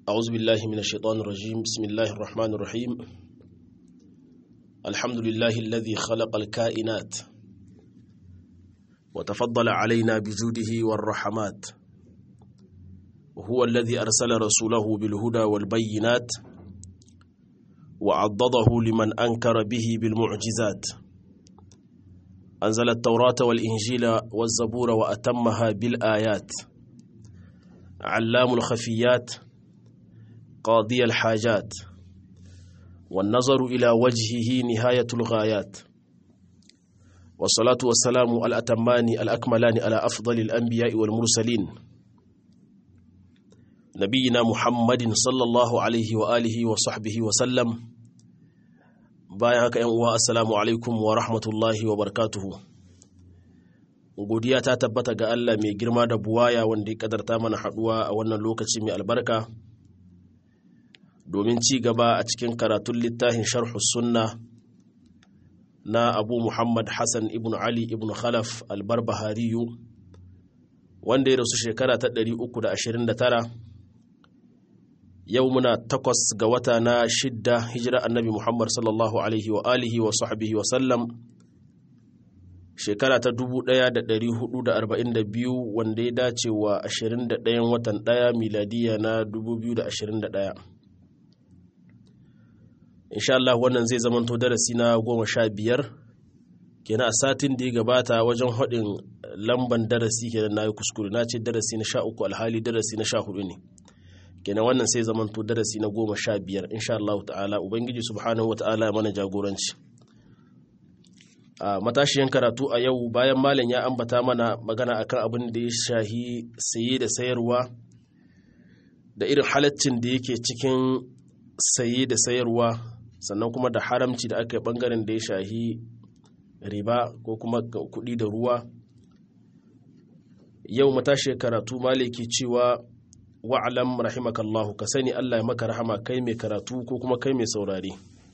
أعوذ بالله من الشيطان الرجيم بسم الله الرحمن الرحيم الحمد لله الذي خلق الكائنات وتفضل علينا بجوده والرحمات وهو الذي أرسل رسوله بالهدى والبينات وعضده لمن أنكر به بالمعجزات أنزل التوراة والإنجيل والزبور وأتمها بالآيات علام الخفيات قاضي الحاجات والنظر إلى وجهه نهاية الغايات والصلاة والسلام الأتمان الأكملان على أفضل الأنبياء والمرسلين نبينا محمد صلى الله عليه وآله وصحبه وسلم bayan haka uwa assalamu alaikum wa rahmatullahi wa barakatuhu godiya ta tabbata ga Allah mai girma da buwaya wanda ya kadarta mana haduwa a wannan lokaci mai albarka domin ci gaba a cikin karatun littafin sharhu sunna na abu muhammad hassan ibn ali ibn khalaf albarbahariyu wanda ya rasu shekara ta 329 yau muna takwas ga wata na shidda hijira annabi muhammad sallallahu alaihi wa alihi wa sahbihi wa sallam shekara ta 1442 wanda ya dace wa 21 watan 1 miladiya na 2021 insha Allah wannan zai zamanto darasi na goma sha biyar kenan a satin da ya gabata wajen haɗin lamban darasi kenan na yi kuskure na ce darasi na sha uku alhali darasi na sha hudu ne kenan wannan sai zamanto darasi na goma sha biyar insha Allah ta'ala ubangiji subhanahu wa ta'ala mana jagoranci a matashiyan karatu a yau bayan malam ya ambata mana magana akan abin da ya shahi saye da sayarwa da irin halaccin da yake cikin saye da sayarwa sannan kuma da haramci da aka yi bangaren da ya shahi riba ko kuma kuɗi da ruwa yau matashi karatu maliki cewa wa'alam rahimakallahu ka sani Allah ya maka rahama kai mai karatu ko kuma kai mai saurare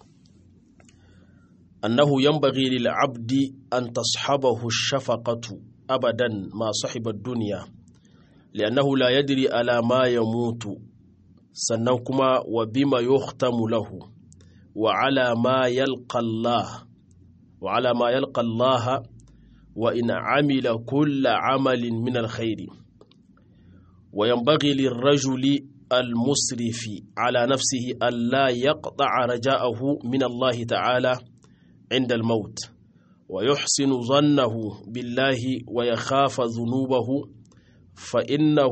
annahu yanbaghi lil abdi an tashabahu shafaqatu abadan ma sahiba dunya li'annahu la yadri ala ma yamutu sannan kuma wa bima yuhtamu lahu wa ala ma yalqa Allah wa ala ma yalqa Allah wa in amila kulla amalin min alkhairi وينبغي للرجل المسرف على نفسه ألا يقطع رجاءه من الله تعالى عند الموت ويحسن ظنه بالله ويخاف ذنوبه فإنه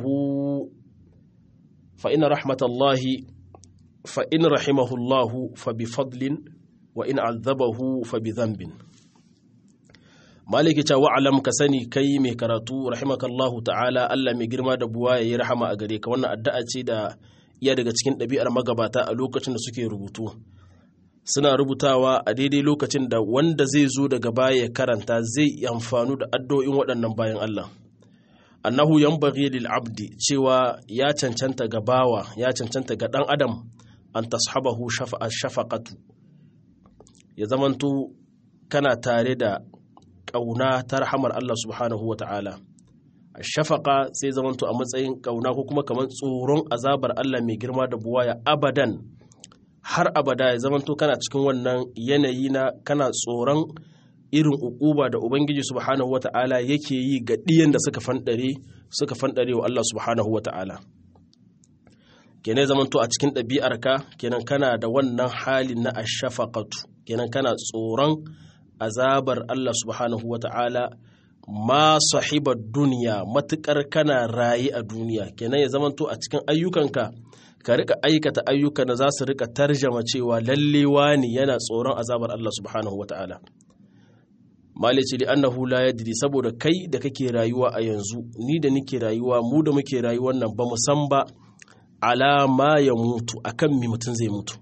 فإن رحمة الله فإن رحمه الله فبفضل وإن عذبه فبذنب maliki ta wa'alam ka sani kai mai karatu rahimakallahu ta'ala Allah mai girma da buwa ya yi rahama a gare ka wannan addu'a ce da iya daga cikin ɗabi'ar magabata a lokacin da suke rubutu suna rubutawa a daidai lokacin da wanda zai zo daga baya ya karanta zai amfanu da addu'o'in waɗannan bayan Allah annahu yanbaghi lil abdi cewa ya cancanta ga bawa ya cancanta ga ɗan adam an tashabahu shafaqatu ya zamanto kana tare da ƙauna ta rahamar Allah subhanahu wa ta'ala a shafaƙa sai zamanto a matsayin ƙauna ko kuma kamar tsoron azabar Allah mai girma da buwaya abadan har abada ya zamanto kana cikin wannan yanayi na kana tsoron irin ukuba da Ubangiji subhanahu wa ta'ala yake yi ga ɗiyan da suka fanɗare suka fanɗare wa Allah subhanahu wa ta'ala kenan zamanto a cikin ɗabi'arka kenan kana da wannan halin na ashafaqatu kenan kana tsoron azabar Allah subhanahu wa ta'ala ma sahibar duniya matuƙar kana raye a duniya kenan ya zamanto a cikin ayyukanka ka rika aikata ayyuka da za su rika tarjama cewa lalle wani yana tsoron azabar Allah subhanahu wa ta'ala malici li annahu la yadri saboda kai da kake rayuwa a yanzu ni da nake rayuwa mu da muke rayuwar nan ba mu san ba alama ya mutu akan mi mutum zai mutu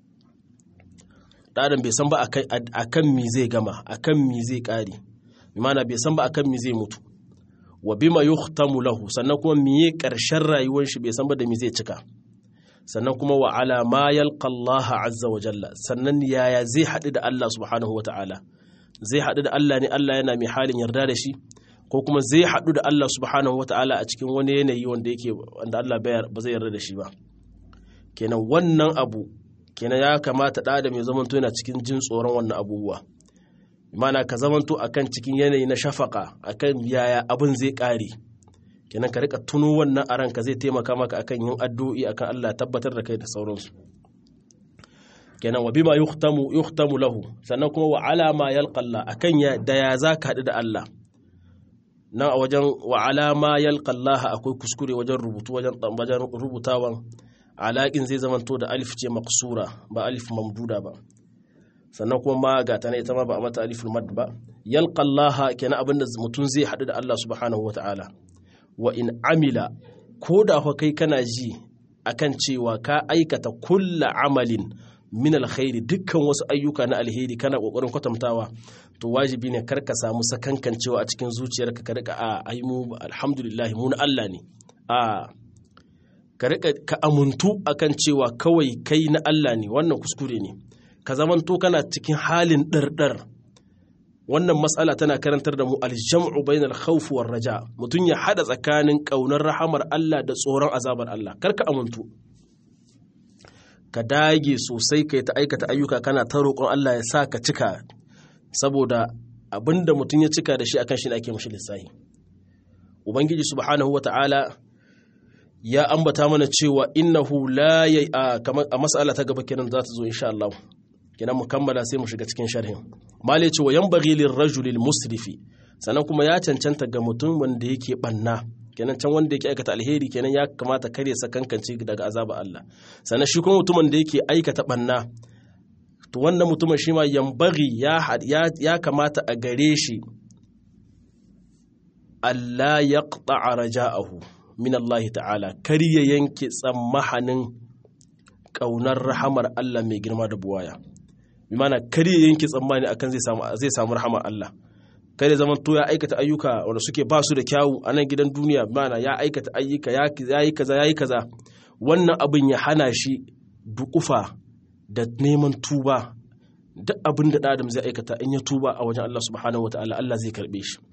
ɗadan bai san ba a kan mi zai gama a kan mi zai ƙare mana bai san ba a kan mi zai mutu wa bima yuhtamu lahu sannan kuma miye ƙarshen rayuwar shi bai san ba da mi zai cika sannan kuma wa ala ma yalqa Allah azza wa jalla sannan yaya zai haɗu da Allah subhanahu wa ta'ala zai haɗu da Allah ne Allah yana mai halin yarda da shi ko kuma zai haɗu da Allah subhanahu wa ta'ala a cikin wani yanayi wanda yake wanda Allah ba zai yarda da shi ba kenan wannan abu kenan ya kamata ɗa da mai zamanto yana cikin jin tsoron wannan abubuwa mana ka zamanto akan cikin yanayi na shafaka akan yaya abin zai ƙare kenan ka rika tuno wannan a ranka zai taimaka maka akan yin addu'i akan Allah tabbatar da kai da sauransu kenan wa bima yuhtamu yuhtamu lahu sannan kuma wa alama yalqalla akan ya da ya zaka haɗu da Allah nan a wajen wa alama yalqallaha akwai kuskure wajen rubutu wajen wajen rubutawan alaƙin zai zamanto da alif ce maksura ba alif mamduda ba sannan kuma ma ga ta ita ma ba a mata aliful mad ba yalqallaha kenan abinda mutum zai haɗu da Allah subhanahu wataala wa in amila ko da fa kai kana ji akan cewa ka aikata kulla amalin min alkhairi dukkan wasu ayyuka na alheri kana kokarin kwatantawa to wajibi ne kar ka samu sakankancewa a cikin zuciyarka ka rika a ai mu alhamdulillah mu na Allah ne a ka rika ka amuntu akan cewa kawai kai na Allah ne wannan kuskure ne ka zamanto kana cikin halin ɗarɗar wannan matsala tana karantar da mu aljam'u bainal khawf war raja mutum ya hada tsakanin kaunar rahamar Allah da tsoron azabar Allah karka amuntu ka dage sosai kai ta aikata ayyuka kana ta roƙon Allah ya sa ka cika saboda abinda mutum ya cika da shi akan shi ne ake mashi lissahi ubangiji subhanahu wata'ala ya ambata mana cewa innahu la ya a mas'ala ta gaba kenan za ta zo insha Allah kenan mu kammala sai mu shiga cikin sharhin mali ce wa yanbaghi lirrajulil musrifi sannan kuma ya cancanta ga mutum wanda yake banna kenan can wanda yake aikata alheri kenan ya kamata kare sa kankance daga azaba Allah sannan shi kuma mutumin da yake aikata banna to wannan mutumin shi ma yambaghi ya ya kamata a gare shi Allah yaqta'a raja'ahu min Allah ta'ala kar ya yanke tsammahanin ƙaunar rahamar Allah mai girma da buwaya bi mana kar ya yanke tsammani akan zai samu zai samu rahamar Allah kar ya zama to ya aikata ayyuka wanda suke ba su da kyawu a nan gidan duniya bi mana ya aikata ayyuka ya yi kaza ya yi kaza wannan abin ya hana shi dukufa da neman tuba duk abin da adam zai aikata in ya tuba a wajen Allah subhanahu wataala Allah zai karbe shi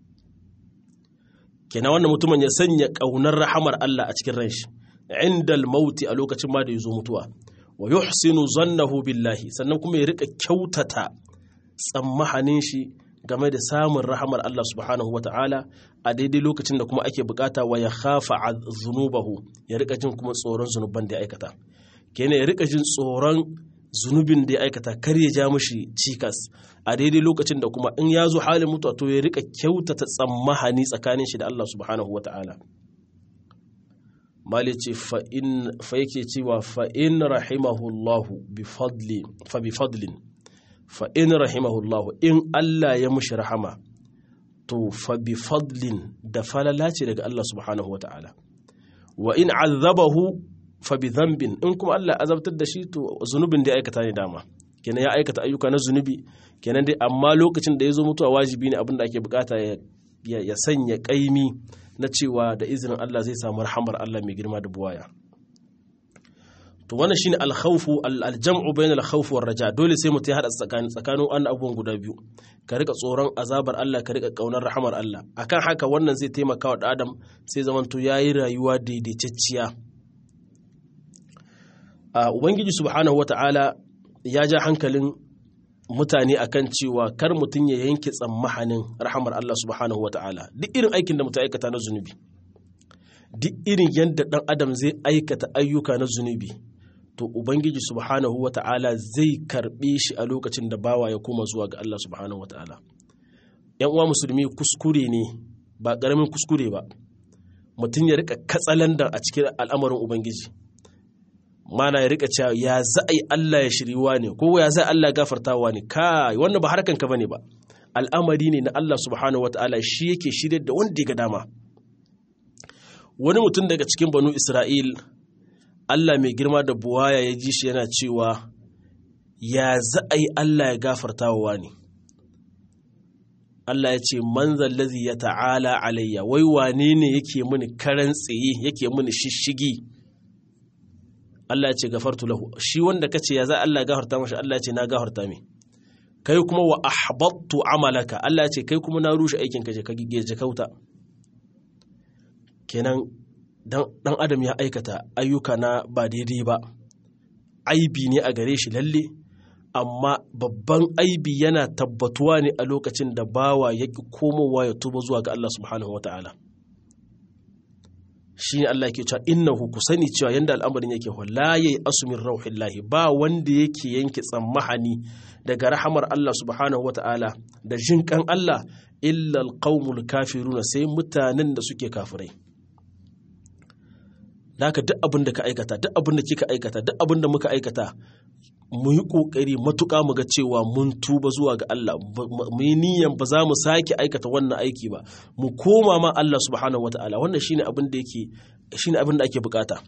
kenan wannan mutumin ya sanya ƙaunar rahamar Allah a cikin ranshi indal mauti a lokacin ma da ya zo mutuwa wa yuhsinu zannahu billahi sannan kuma ya rika kyautata tsammahanin shi game da samun rahamar Allah subhanahu wata'ala a daidai lokacin da kuma ake bukata wa ya khafa zunubahu ya rika jin kuma tsoron zunuban da ya aikata kenan ya rika jin tsoron zunubin da ya aikata kar ya ja mushi cikas a daidai lokacin da kuma in ya zo halin mutuwa to ya rika kyautata tsammahani tsakanin shi da Allah subhanahu wa ta'ala mali ce fa yake cewa fa in rahimahullahu fa bi fadlin fa in rahimahullahu in Allah ya mushi rahama to fa bi fadlin da falala ce daga Allah subhanahu wa ta'ala wa in azabahu fa bi dhanbin in kuma Allah azabtar da shi to zunubin da ya aikata ne dama kenan ya aikata ayyuka na zunubi kenan dai amma lokacin da ya zo mutuwa wajibi ne abin da ake bukata ya sanya kaimi na cewa da izinin Allah zai samu rahamar Allah mai girma da buwaya to wannan shine al-khawfu al-jam'u bayna al-khawf war raja dole sai mutum ya hada tsakanin tsakanin wannan abubuwan guda biyu ka rika tsoron azabar Allah ka rika kaunar rahamar Allah akan haka wannan zai taimaka wa adam sai zamanto yayi rayuwa daidaitacciya a ubangiji subhanahu wata'ala ya ja hankalin mutane akan cewa kar mutum ya yanke tsammahanin rahamar Allah subhanahu wata'ala duk irin aikin da mutum aikata na zunubi duk irin yadda dan adam zai aikata ayyuka na zunubi to ubangiji subhanahu wata'ala zai karbe shi a lokacin da bawa ya koma zuwa ga Allah subhanahu wata'ala yan uwa musulmi kuskure ne ba karamin kuskure ba mutum ya rika katsalandan a cikin al'amarin ubangiji mana ya rika cewa ya za a yi Allah ya shiriwa ne ko ya za Allah gafartawa ne kai wannan ba harkan ka bane ba al'amari ne na Allah subhanahu wataala shi yake shirye da wanda ya ga dama wani mutum daga cikin banu Isra'il Allah mai girma da buwaya ya ji shi yana cewa ya za a yi Allah ya gafartawa ne Allah ya ce man zallazi ya ta'ala alayya wai wane ne yake mini karan tsaye yake mini shishigi Allah ya ce gafartu lahu shi wanda kace ya za Allah gafarta mashi Allah ya ce na gafarta mai kai kuma wa ahbattu amalaka Allah ya ce kai kuma na rushe aikin ka je ka gige je kauta kenan dan adam ya aikata ayyuka na ba daidai ba aibi ne a gare shi lalle amma babban aibi yana tabbatuwa ne a lokacin da bawa ya ƙi komowa ya tuba zuwa ga Allah subhanahu wa ta'ala shi ne Allah ke cewa innahu ku sani cewa yanda al'amarin yake la yayi asumin rauhillahi ba wanda yake yanke tsammahani daga rahamar Allah subhanahu wa ta'ala da jinkan Allah illa alqaumul kafiruna sai mutanen da suke kafirai haka duk abin da ka aikata duk abin da kika aikata duk abin da muka aikata mu yi ƙoƙari matuƙa mu ga cewa mun tuba zuwa ga Allah mu yi niyan ba za mu sake aikata wannan aiki ba mu koma ma Allah subhanahu wata'ala wannan shine abin da yake shine abin da ake bukata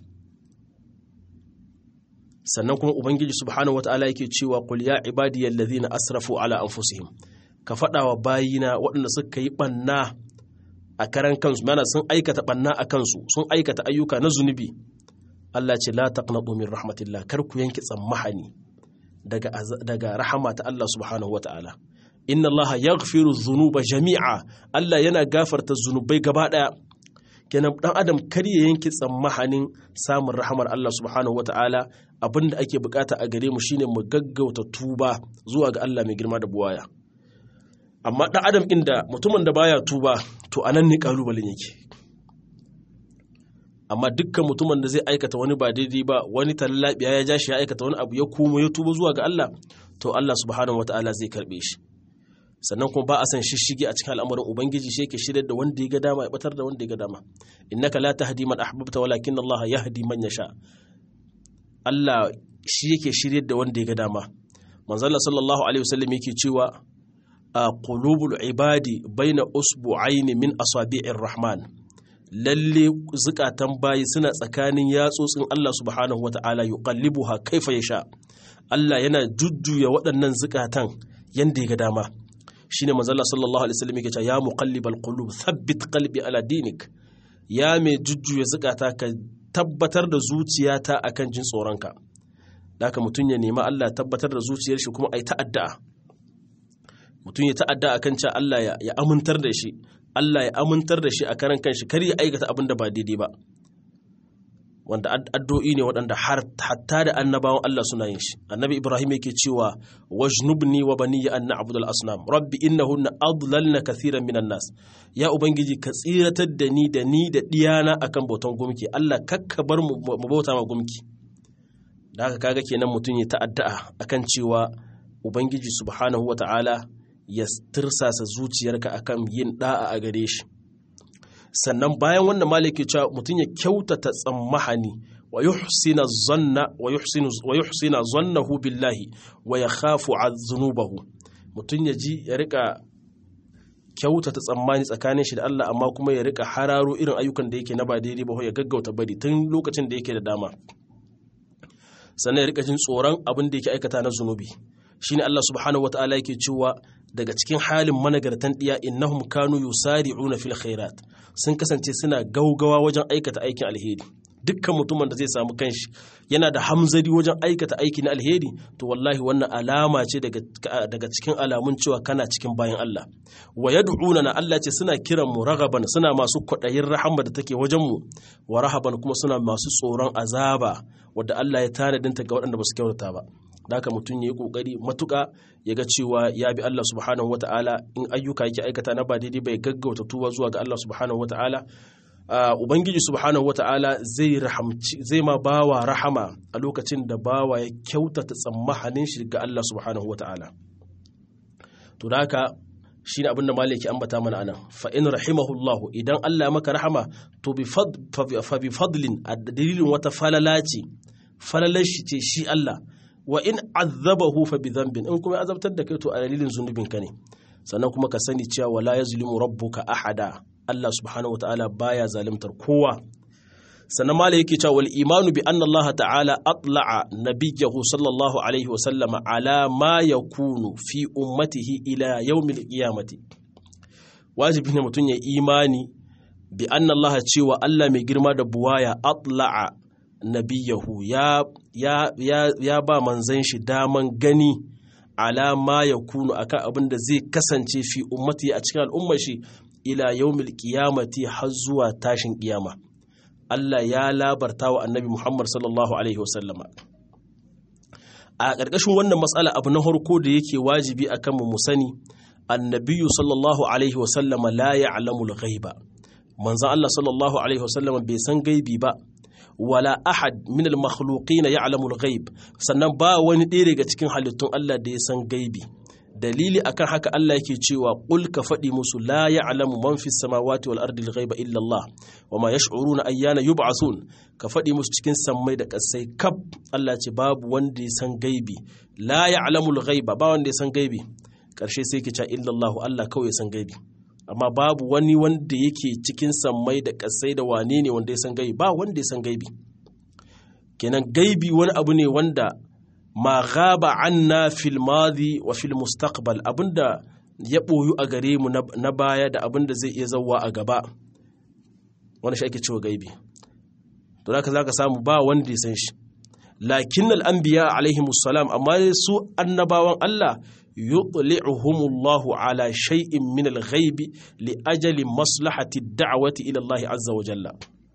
sannan kuma ubangiji subhanahu wata'ala yake cewa qul ya ibadiyal ladhina asrafu ala anfusihim ka faɗa wa bayina waɗanda suka yi ɓanna a karan kansu mana sun aikata ɓanna a kansu sun aikata ayyuka na zunubi Allah ce la taqnatu min rahmatillah kar ku yanke tsammahani daga daga rahama ta Allah subhanahu wataala inna Allah yaghfiru dhunuba jami'a Allah yana gafarta zunubai gaba daya kenan dan adam kar ya yanke tsammahanin samun rahamar Allah subhanahu wataala abinda ake bukata a gare mu shine mu gaggauta tuba zuwa ga Allah mai girma da buwaya amma dan adam inda mutumin da baya tuba to anan ne kalubalen yake amma dukkan mutumin da zai aikata wani ba daidai ba wani tallabiya ya ja shi ya aikata wani abu ya kuma ya tuba zuwa ga Allah to Allah subhanahu wataala zai karbe shi sannan kuma ba a san shishige a cikin al'amarin ubangiji shi yake shirye da wanda ya ga dama ya batar da wanda ya ga dama innaka la tahdi man ahbabta walakin Allah yahdi man yasha Allah shi yake shirye da wanda ya ga dama manzo Allah sallallahu alaihi wasallam yake cewa a qulubul ibadi baina usbu'aini min asabi'ir rahman lalle zukatan bayi suna tsakanin yatsotsin Allah subhanahu wata'ala yuqallibuha kaifa yasha Allah yana jujjuya waɗannan zukatan yanda ya ga dama shine manzo Allah sallallahu alaihi wasallam yake cewa ya muqallibal qulub thabbit qalbi ala dinik ya mai jujjuya zukata ka tabbatar da zuciyata akan jin tsoronka haka mutum ya nemi Allah tabbatar da zuciyar shi kuma ai ta'adda mutum ya ta'adda akan cewa Allah ya amintar da shi Allah ya amintar da shi a karan kanshi kar ya aikata abin da ba daidai ba wanda addu'o'i ne waɗanda hatta da annabawan Allah suna yin shi annabi Ibrahim yake cewa wajnubni wa baniya an na'budu al-asnam rabbi innahunna adlalna kathiran minan nas ya ubangiji ka tsiratar da ni da ni da diyana akan bautan gumki Allah kakka bar mu bauta ma gumki da haka kaga kenan mutum ya ta'adda'a akan cewa ubangiji subhanahu wata'ala ya tirsasa zuciyarka akan yin da'a a gare shi sannan bayan wannan maliki cewa mutum ya kyautata tsammahani wa yuhsina zanna wa yuhsinu wa yuhsina zannahu billahi wa yakhafu zunubahu mutum ya ji ya rika kyautata tsammani tsakanin shi da Allah amma kuma ya rika hararo irin ayyukan da yake na ba daidai ba ya gaggauta bari tun lokacin da yake da dama sannan ya rika jin tsoron abin da yake aikata na zunubi shine Allah subhanahu wataala yake cewa daga cikin halin managartan diya innahum kanu yusari'una fil khairat sun kasance suna gaugawa wajen aikata aikin alheri dukkan mutumin da zai samu kanshi yana da hamzari wajen aikata aiki na alheri to wallahi wannan alama ce daga cikin alamun cewa kana cikin bayan Allah wa yad'una na Allah ce suna kiran mu ragaban suna masu kwaɗayin rahama da take wajen mu wa rahaban kuma suna masu tsoron azaba wadda Allah ya tanadinta ga waɗanda ba su kyautata ba da haka mutum ya yi kokari matuƙa ya ga cewa ya bi Allah subhanahu wata'ala in ayyuka yake aikata na ba daidai bai gaggauta tuba zuwa ga Allah subhanahu wata'ala ubangiji subhanahu wata'ala zai rahamci zai ma bawa rahama a lokacin da bawa ya kyautata tsammahanin shi ga Allah subhanahu wata'ala to da haka shine abin da malaki ambata mana anan fa in rahimahullahu idan Allah ya maka rahama to bi fa bi fadlin a dalilin wata falala ce falalar shi ce shi Allah wa in azabahu fa bi dhanbin in kuma azabtar da kai to a dalilin zunubin ka ne sannan kuma ka sani cewa wala yazlimu rabbuka ahada Allah subhanahu wataala baya zalimtar kowa sannan mala yake cewa wal imanu bi anna Allah ta'ala atla'a nabiyyahu sallallahu alaihi wa sallama ala ma yakunu fi ummatihi ila yawmil qiyamati wajibi ne mutum ya imani bi anna Allah cewa Allah mai girma da buwaya atla'a nabiyahu ya, ya, ya, ya ba manzan shi daman gani alama ya kunu akan abin da zai kasance fi ummati a cikin al'ummar shi ila yaumil qiyamati har zuwa tashin kiyama Allah ya labarta wa annabi Muhammad sallallahu alaihi wasallama a ƙarƙashin wannan matsala abu na harko da yake wajibi a kanmu mu sani annabiyu sallallahu alaihi wasallama la ya'lamu al-ghaiba manzon Allah sallallahu alaihi wasallama bai san gaibi ba wala ahad min al-makhluqin ya'lamu al-ghaib sannan ba wani ɗaya daga cikin halittun Allah da ya san gaibi dalili akan haka Allah yake cewa qul ka faɗi musu la ya'lamu man fis samawati wal ardi al-ghaiba illa Allah wama yash'uruna ayyana yub'athun ka faɗi musu cikin sammai da ƙasai kaf Allah ce babu wanda ya san gaibi la ya'lamu al-ghaiba ba wanda ya san gaibi ƙarshe sai ke ce illa Allah Allah kawai ya san gaibi amma babu wani wanda yake cikin sammai da ƙasai da wane ne wanda ya san gaibi ba wanda ya san gaibi kenan gaibi wani abu ne wanda ma gaba anna fil madi wa fil mustaqbal abinda ya boyu a gare mu na baya da abinda zai iya zawwa a gaba wani shi ake cewa gaibi to zaka zaka samu ba wanda ya san shi lakin al anbiya alaihi salam amma su annabawan Allah yutli'uhumullahu ala shay'in min al ghaibi li ajali maslahati ad-da'wati ila Allah azza wa jalla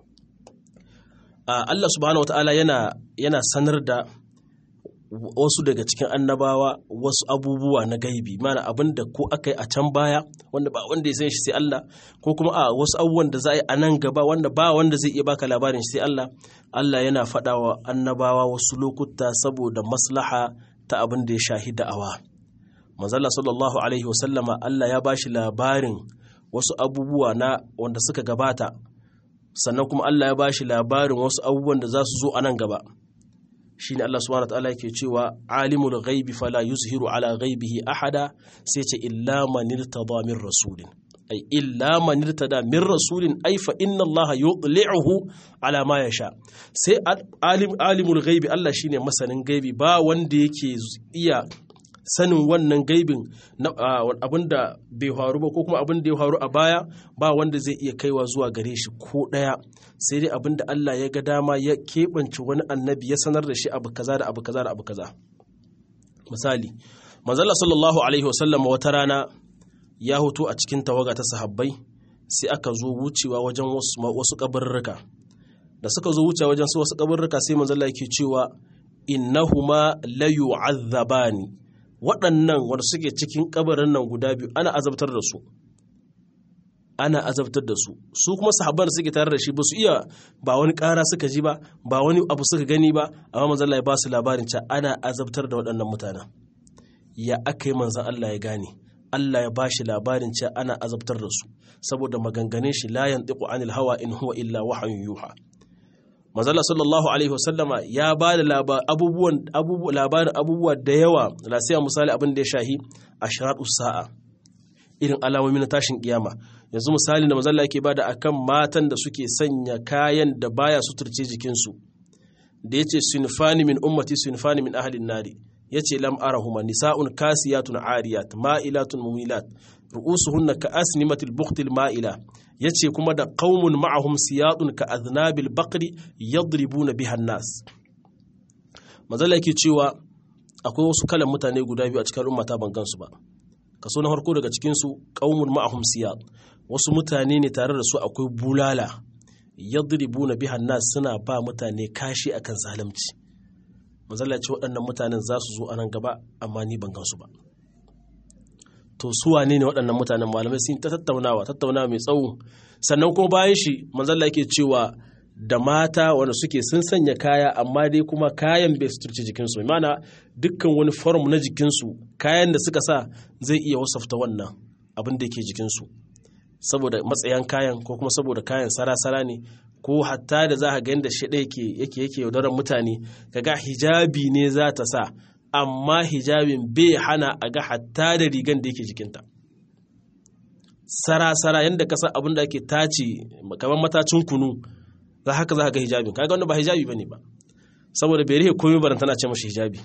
Allah subhanahu wa ta'ala yana yana sanar da wasu daga cikin annabawa wasu abubuwa na gaibi mana abin da ko aka yi a can baya wanda ba wanda ya san shi sai Allah ko kuma a wasu abubuwan da za a yi a nan gaba wanda ba wanda zai iya baka labarin shi sai Allah Allah yana faɗa wa annabawa wasu lokuta saboda maslaha ta abin da ya shahi da'awa manzala sallallahu alaihi wasallama Allah ya bashi labarin wasu abubuwa na wanda suka gabata sannan kuma Allah ya bashi labarin wasu abubuwan da za su zo a nan gaba shine Allah subhanahu wataala yake cewa alimul ghaibi fala yuzhiru ala ghaibihi ahada sai ce illa man irtada min rasulin ay illa man irtada min rasulin ay fa inna Allah yudli'uhu ala ma yasha sai alim alimul ghaibi Allah shine masanin gaibi ba wanda yake iya sanin wannan gaibin abinda bai faru ba ko kuma abin da ya faru a baya ba wanda zai iya kaiwa zuwa gare shi ko ɗaya sai dai abinda Allah ya ga dama ya keɓance wani annabi ya sanar da shi abu kaza da abu kaza da abu kaza misali manzala sallallahu alaihi wasallam wata rana ya hoto a cikin tawaga ta sahabbai sai aka zo wucewa wajen wasu kabarruka da suka zo wucewa wajen wasu kabarruka sai manzala yake cewa innahuma la yu'azzabani waɗannan wanda suke cikin kabarin nan guda biyu ana azabtar da su ana azabtar da su su kuma sahabban da suke tare da shi ba su iya ba wani ƙara suka ji ba ba wani abu suka gani ba amma manzon Allah ya ba su labarin cewa ana azabtar da waɗannan mutanen ya aka yi manzon Allah ya gane Allah ya ba shi labarin cewa ana azabtar da su saboda maganganun shi la yantiqu anil hawa in huwa illa wahyun yuha manzala sallallahu alaihi wasallama ya ba da labarin abubuwa da yawa na sai misali abin da ya shahi a sa'a irin alamomi na tashin kiyama yanzu misali da manzala yake bada akan matan da suke sanya kayan da baya suturce jikinsu da yace sunfani min ummati sunfani min ahlin nari yace lam arahuma nisa'un kasiyatun ariyat ma'ilatun mumilat ru'usuhunna ka asnimatil buqtil ma'ila yace kuma da qaumun ma'ahum siyadun ka aznabil baqri yadribuna biha nas mazalla yake cewa akwai wasu kalan mutane guda biyu a cikin ummata ban gansu ba kaso na farko daga cikin su qaumun ma'ahum siyad wasu mutane ne tare da su akwai bulala yadribuna biha nas suna ba mutane kashi akan zalunci mazalla ce waɗannan mutanen za su zo a nan gaba amma ni ban gansu ba to su wane ne waɗannan mutanen malamai sun ta tattaunawa tattaunawa mai tsawo sannan kuma bayan shi manzalla yake cewa da mata wanda suke sun sanya kaya amma dai kuma kayan bai suturci jikinsu mana dukkan wani form na jikinsu kayan da suka sa zai iya wasafta wannan abin da yake jikinsu saboda matsayan kayan ko kuma saboda kayan sara-sara ne ko hatta da za ka ga yadda shi yake yake yake yaudarar mutane kaga hijabi ne za ta sa amma hijabin bai hana a ga hatta da rigan da yake jikinta sara-sara yadda ka san abin da ake tace kamar matacin kunu za haka za ka ga hijabin kaga wanda ba hijabi bane ba saboda bai rihe komai baran tana ce mashi hijabi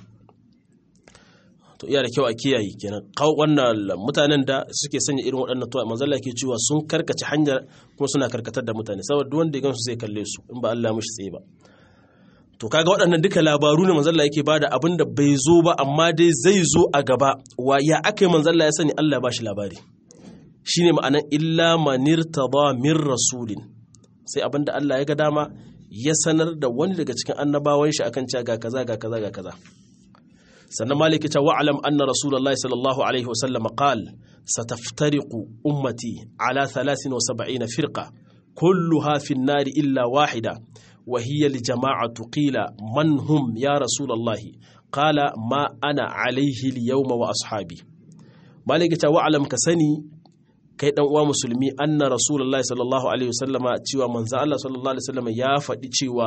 to iya da kyau a kiyaye kenan kawo wannan mutanen da suke sanya irin waɗannan tuwa manzala ke cewa sun karkace hanyar kuma suna karkatar da mutane saboda duk wanda ya gansu zai kalle su in ba Allah mishi tsaye ba to kaga waɗannan duka labaru ne manzalla yake bada abin da bai zo ba amma dai zai zo a gaba wa ya aka yi manzalla ya sani Allah ya bashi labari shine ma'anan illa manir tada min rasulin sai abin da Allah ya ga dama ya sanar da wani daga cikin annabawan shi akan cewa ga kaza ga kaza ga kaza sannan maliki ta wa'alam anna rasulullahi sallallahu alaihi wasallam qal sataftariqu ummati ala 73 firqa kulluha fi an-nar illa wahida wa hiya li jama'atu qila man hum ya rasulullahi qala ma ana alaihi al-yawma wa ashabi maliki ta wa'alam ka sani kai dan uwa musulmi anna rasulullahi sallallahu alaihi wasallama cewa manzo Allah sallallahu alaihi wasallama ya faɗi cewa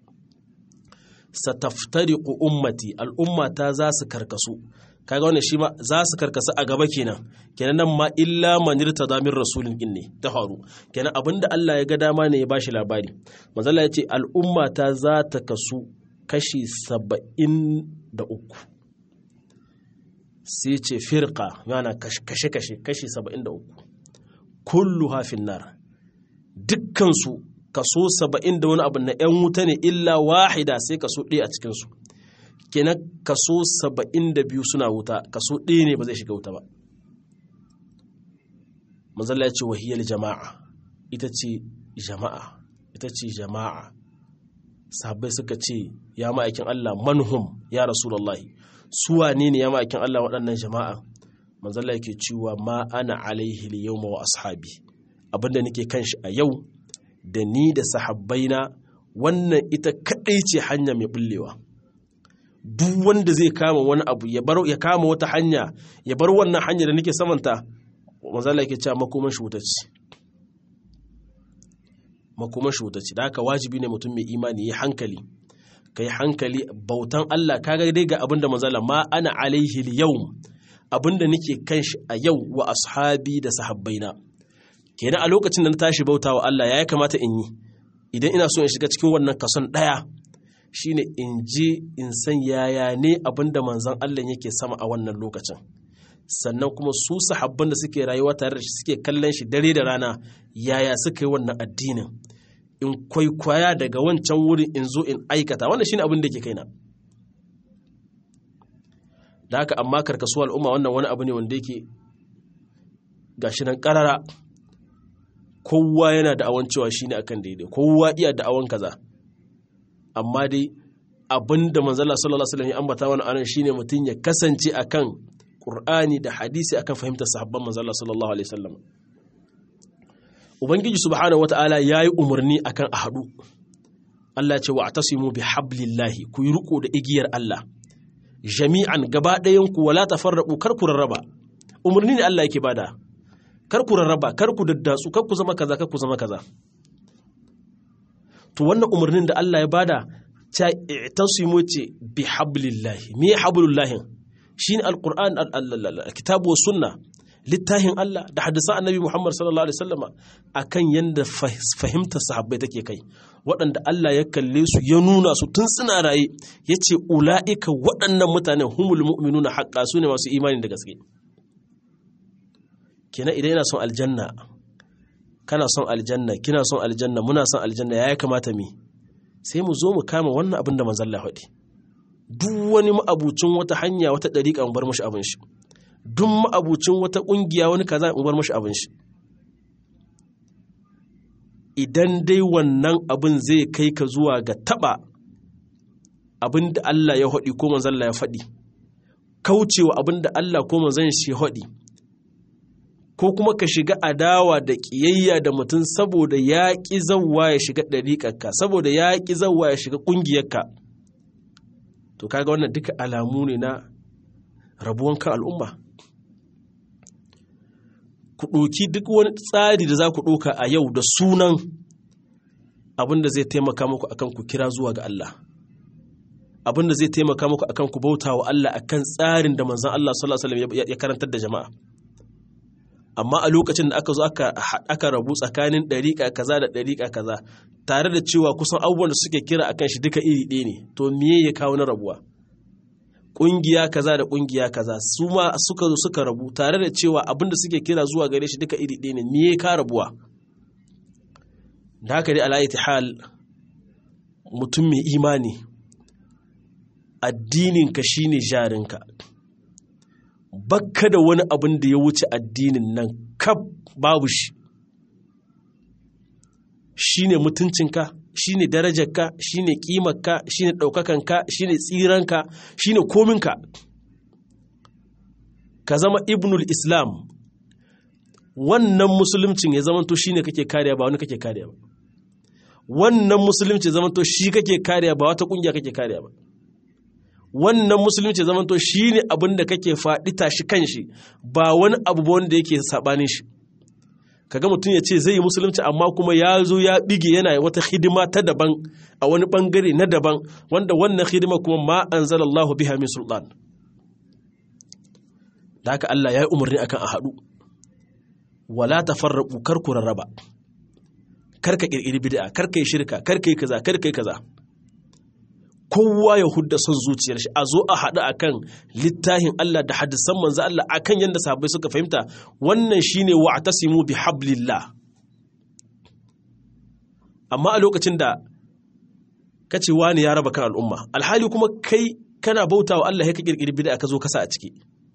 sataftariqu ummati al'ummata za su karkasu kaga wannan shi ma za su karkasu a gaba kenan kenan nan ma illa man irtada min rasulin din ne ta faru kenan abinda Allah ya ga dama ne ya bashi labari manzo Allah ya ce al'ummata za ta kasu kashi 73 sai ce firqa yana kashe kashe kashi 73 kulluha finnar dukkan su kaso saba'in da wani abu na 'yan wuta ne illa wahida sai kaso ɗaya a cikinsu kenan kaso saba'in da biyu suna wuta kaso ɗaya ne ba zai shiga wuta ba mazalla ya ce wahiyar jama'a ita ce jama'a ita ce jama'a sahabbai suka ce ya ma'aikin Allah manhum ya rasulallahi suwa ne ne ya ma'aikin Allah waɗannan jama'a mazalla yake cewa ma ana alaihi yawma wa ashabi abinda nake kan shi a yau da ni da sahabbaina wannan ita kaɗai ce hanya mai bullewa duk wanda zai kama wani abu ya bar ya kama wata hanya ya bar wannan hanya da nake samanta manzala yake cewa makoman shi ce makoman shi ce da haka wajibi ne mutum mai imani ya hankali kai hankali bautan Allah kaga dai ga abinda manzala ma ana alaihi yau abinda nake kan shi a yau wa ashabi da sahabbaina kenan a lokacin da na tashi bauta wa Allah ya kamata in yi idan ina so in shiga cikin wannan kason ɗaya shine in je in san yaya ne abin da manzon Allah yake sama a wannan lokacin sannan kuma su sahabban da suke rayuwa tare da shi suke kallon shi dare da rana yaya suka yi wannan addinin in kwaikwaya daga wancan wurin in zo in aikata wannan shine abin da ke kaina da haka amma karkasuwa al'umma wannan wani abu ne wanda yake gashi nan karara kowa yana da awon cewa shine akan daidai kowa iya da awon kaza amma dai abinda manzala sallallahu alaihi wasallam ya ambata wani anan shine mutum ya kasance akan qur'ani da hadisi akan fahimtar sahabban manzala sallallahu alaihi wasallam ubangiji subhanahu wataala yayi umarni akan a hadu Allah ya ce wa atasimu bi hablillahi ku yi riko da igiyar Allah jami'an gaba ɗayan ku wala tafarraqu kar ku rarraba umarni ne Allah yake bada kar ku rarraba kar ku daddatsu kar ku zama kaza kar ku zama kaza to wannan umarnin da Allah ya bada ta i'tasimu ce bi hablillahi me hablullahi shine alquran alkitabu was sunna littafin Allah da hadisan annabi Muhammad sallallahu alaihi wasallama akan yanda fahimtar sahabbai take kai waɗanda Allah ya kalle su ya nuna su tun suna raye yace ula'ika waɗannan mutanen humul mu'minuna haqqa su ne masu imani da gaske kenan idan ina son aljanna kana son aljanna kina son aljanna muna son aljanna ya kamata mi sai mu zo mu kama wannan abin da manzon Allah faɗi duk wani ma'abucin wata hanya wata dariƙa mu bar mashi abin shi duk ma'abucin wata ƙungiya wani kaza mu bar mashi abin shi idan dai wannan abin zai kai ka zuwa ga taba abin da Allah ya faɗi ko manzon Allah ya faɗi kaucewa abin da Allah ko manzon shi ya faɗi ko kuma ka shiga adawa da ƙiyayya da mutum saboda ya ƙi zauwa ya shiga ɗariƙarka saboda ya ƙi zauwa ya shiga ƙungiyarka to kaga wannan duka alamu ne na rabuwan kan al'umma ku ɗoki duk wani tsari da za ku ɗoka a yau da sunan abin da zai taimaka muku akan ku kira zuwa ga Allah abin da zai taimaka muku akan ku bauta wa Allah akan tsarin da manzon Allah sallallahu alaihi wasallam ya karantar da jama'a amma a lokacin da aka zo aka rabu tsakanin ɗariƙa kaza da ɗariƙa kaza tare da cewa kusan abubuwan da suke kira akan shi duka iri ɗaya ne to me ya kawo na rabuwa ƙungiya kaza da ƙungiya kaza su ma suka zo suka rabu tare da cewa abin da suke kira zuwa gare shi duka iri ɗaya ne me ya ka rabuwa da haka dai ala hal mutum mai imani addininka shine jarinka bakka da wani abin da ya wuce addinin nan kaf babu shi shine mutuncinka shine darajarka shine kimarka shine ɗaukakanka shine tsiranka shine kominka ka zama ibnul islam wannan musuluncin ya zamanto shine kake kariya ba wani kake kariya ba wannan musulunci ya zamanto shi kake kariya ba wata kungiya kake kariya ba wannan musulunci ya zamanto shine abin da kake faɗi tashi kanshi ba wani abu ba wanda yake sabanin shi kaga mutum ya ce zai yi musulunci amma kuma ya zo ya bige yana wata hidima ta daban a wani bangare na daban wanda wannan hidima kuma ma anzalallahu biha min sultan da haka Allah ya yi umarni akan a haɗu wala tafarraqu kar ku rarraba kar ka kirkiri bid'a kar ka yi shirka kar ka yi kaza kar ka yi kaza kowa ya hudda son zuciyar shi a zo a haɗu akan littafin Allah da hadisan manzo Allah akan yadda sahabbai suka fahimta wannan shine wa'tasimu bi hablillah amma a lokacin da kace wani ya raba kan al'umma alhali kuma kai kana bautawa Allah ya ka kirkiri bid'a ka zo kasa a ciki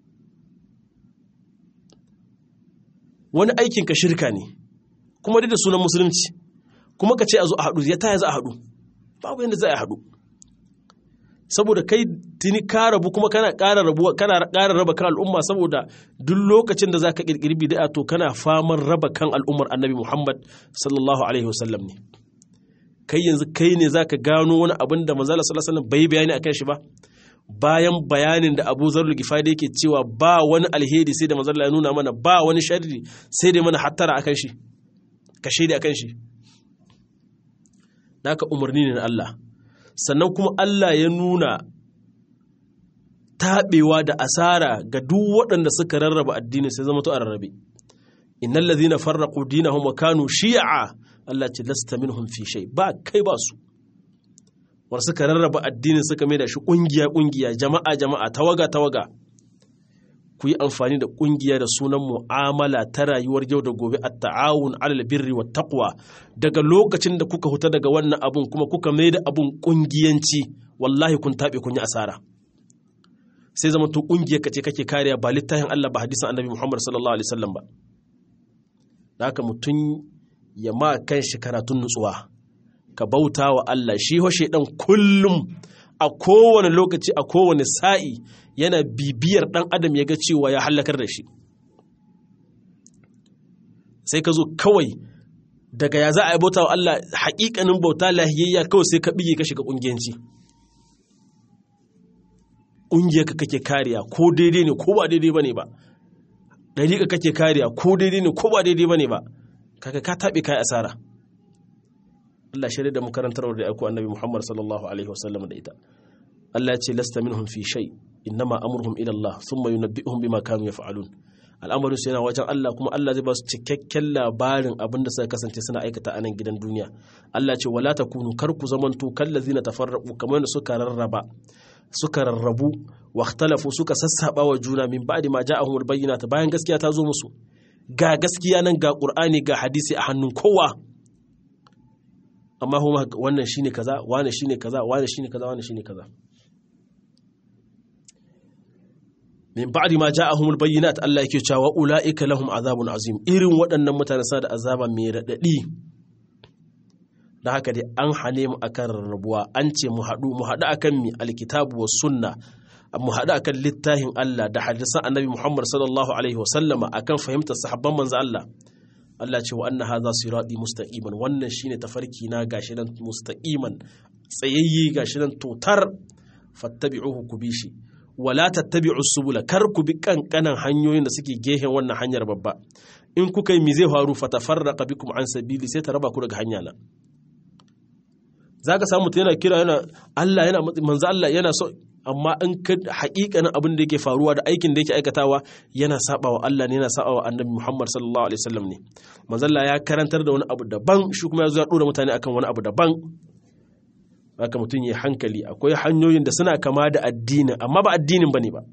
wani aikin ka shirka ne kuma duk da sunan musulunci kuma ka ce a zo a haɗu ya taya za a haɗu babu yadda za a haɗu saboda kai tuni ka rabu kuma kana ƙara rabuwa kana ƙara raba kan al'umma saboda duk lokacin da zaka kirkiri bid'a to kana faman raba kan al'ummar Annabi Muhammad sallallahu alaihi wasallam ne kai yanzu kai ne zaka gano wani abin da manzo sallallahu alaihi wasallam bai bayani akan shi ba bayan bayanin da Abu Zarul Gifari yake cewa ba wani alheri sai da manzo ya nuna mana ba wani sharri sai da mana hattara akan shi ka shaidi akan shi naka umarni ne na Allah sannan kuma Allah ya nuna taɓewa da asara ga duk waɗanda suka rarraba addini sai zama to a rarrabe innal ladhina farraqu dinahum wa kanu shi'a Allah ce lasta minhum fi shay ba kai ba su war suka rarraba addinin suka mai da shi kungiya kungiya jama'a jama'a tawaga tawaga ku yi amfani da kungiya da sunan mu'amala ta rayuwar yau da gobe a ta'awun alal birri wa taqwa daga lokacin da kuka huta daga wannan abun kuma kuka mai da abun kungiyanci wallahi kun taɓe kun yi asara sai zama to kungiyar kace kake kariya ba littafin Allah ba hadisin Annabi Muhammad sallallahu alaihi wasallam ba haka mutum ya ma kan shi karatun nutsuwa ka bauta wa Allah shi ho shedan kullum a kowane lokaci a kowane sa'i yana bibiyar ɗan adam ya ga cewa ya hallakar da shi sai ka zo kawai daga ya za a yi bauta wa Allah haƙiƙanin bauta lahiyayya kawai sai ka bige ka shiga ƙungiyanci ƙungiyarka kake kariya ko daidai ne ko ba daidai ba ne ba ɗariƙa kake kariya ko daidai ne ko ba daidai ba ne ba kaka ka taɓe kai asara Allah shirya da makarantar da aiko annabi Muhammad sallallahu alaihi wasallam da ita Allah ya ce lasta minhum fi shay innama amruhum ila Allah thumma yunabbi'uhum bima kanu yaf'alun al'amarin su yana wajen Allah kuma Allah zai ba su cikakken labarin abin da suka kasance suna aikata a nan gidan duniya Allah ce wala takunu kar ku zamanto kallazina tafarraqu kamar da suka rarraba suka rarrabu wa ikhtalafu suka sassaba wa juna min ba'di ma ja'ahumul bayyinat bayan gaskiya ta zo musu ga gaskiya nan ga Qur'ani ga hadisi a hannun kowa amma kuma wannan shine kaza wannan shine kaza wannan shine kaza wannan shine kaza min ba'di ma ja'ahumul bayyinat Allah yake cewa ulaika lahum azabun azim irin waɗannan mutane sa da azaba mai radadi da haka dai an hane mu akan rarrabuwa an ce mu haɗu mu haɗu akan mi alkitabu was sunna mu haɗu akan littafin Allah da hadisan annabi Muhammad sallallahu alaihi wasallama akan fahimtar sahabban manzo Allah Allah ce wa anna hadha sirati mustaqiman wannan shine tafarki na gashi nan mustaqiman tsayayye gashi nan totar fattabi'uhu ku bi shi wala tattabi'u subula kar ku bi kankanan hanyoyin da suke gehen wannan hanyar babba in kuka yi mi zai faru fatafarraqa bikum an sabili sai ta raba ku daga hanya na zaka samu mutum yana kira yana Allah yana manzo Allah yana so amma in ka haƙiƙanin abin da yake faruwa da aikin da yake aikatawa yana saba wa Allah ne yana saba wa annabi Muhammad sallallahu alaihi wasallam ne manzo Allah ya karantar da wani abu daban shi kuma ya zo ya dora mutane akan wani abu daban haka mutum ya hankali akwai hanyoyin da suna kama da addini amma ba addinin bane ba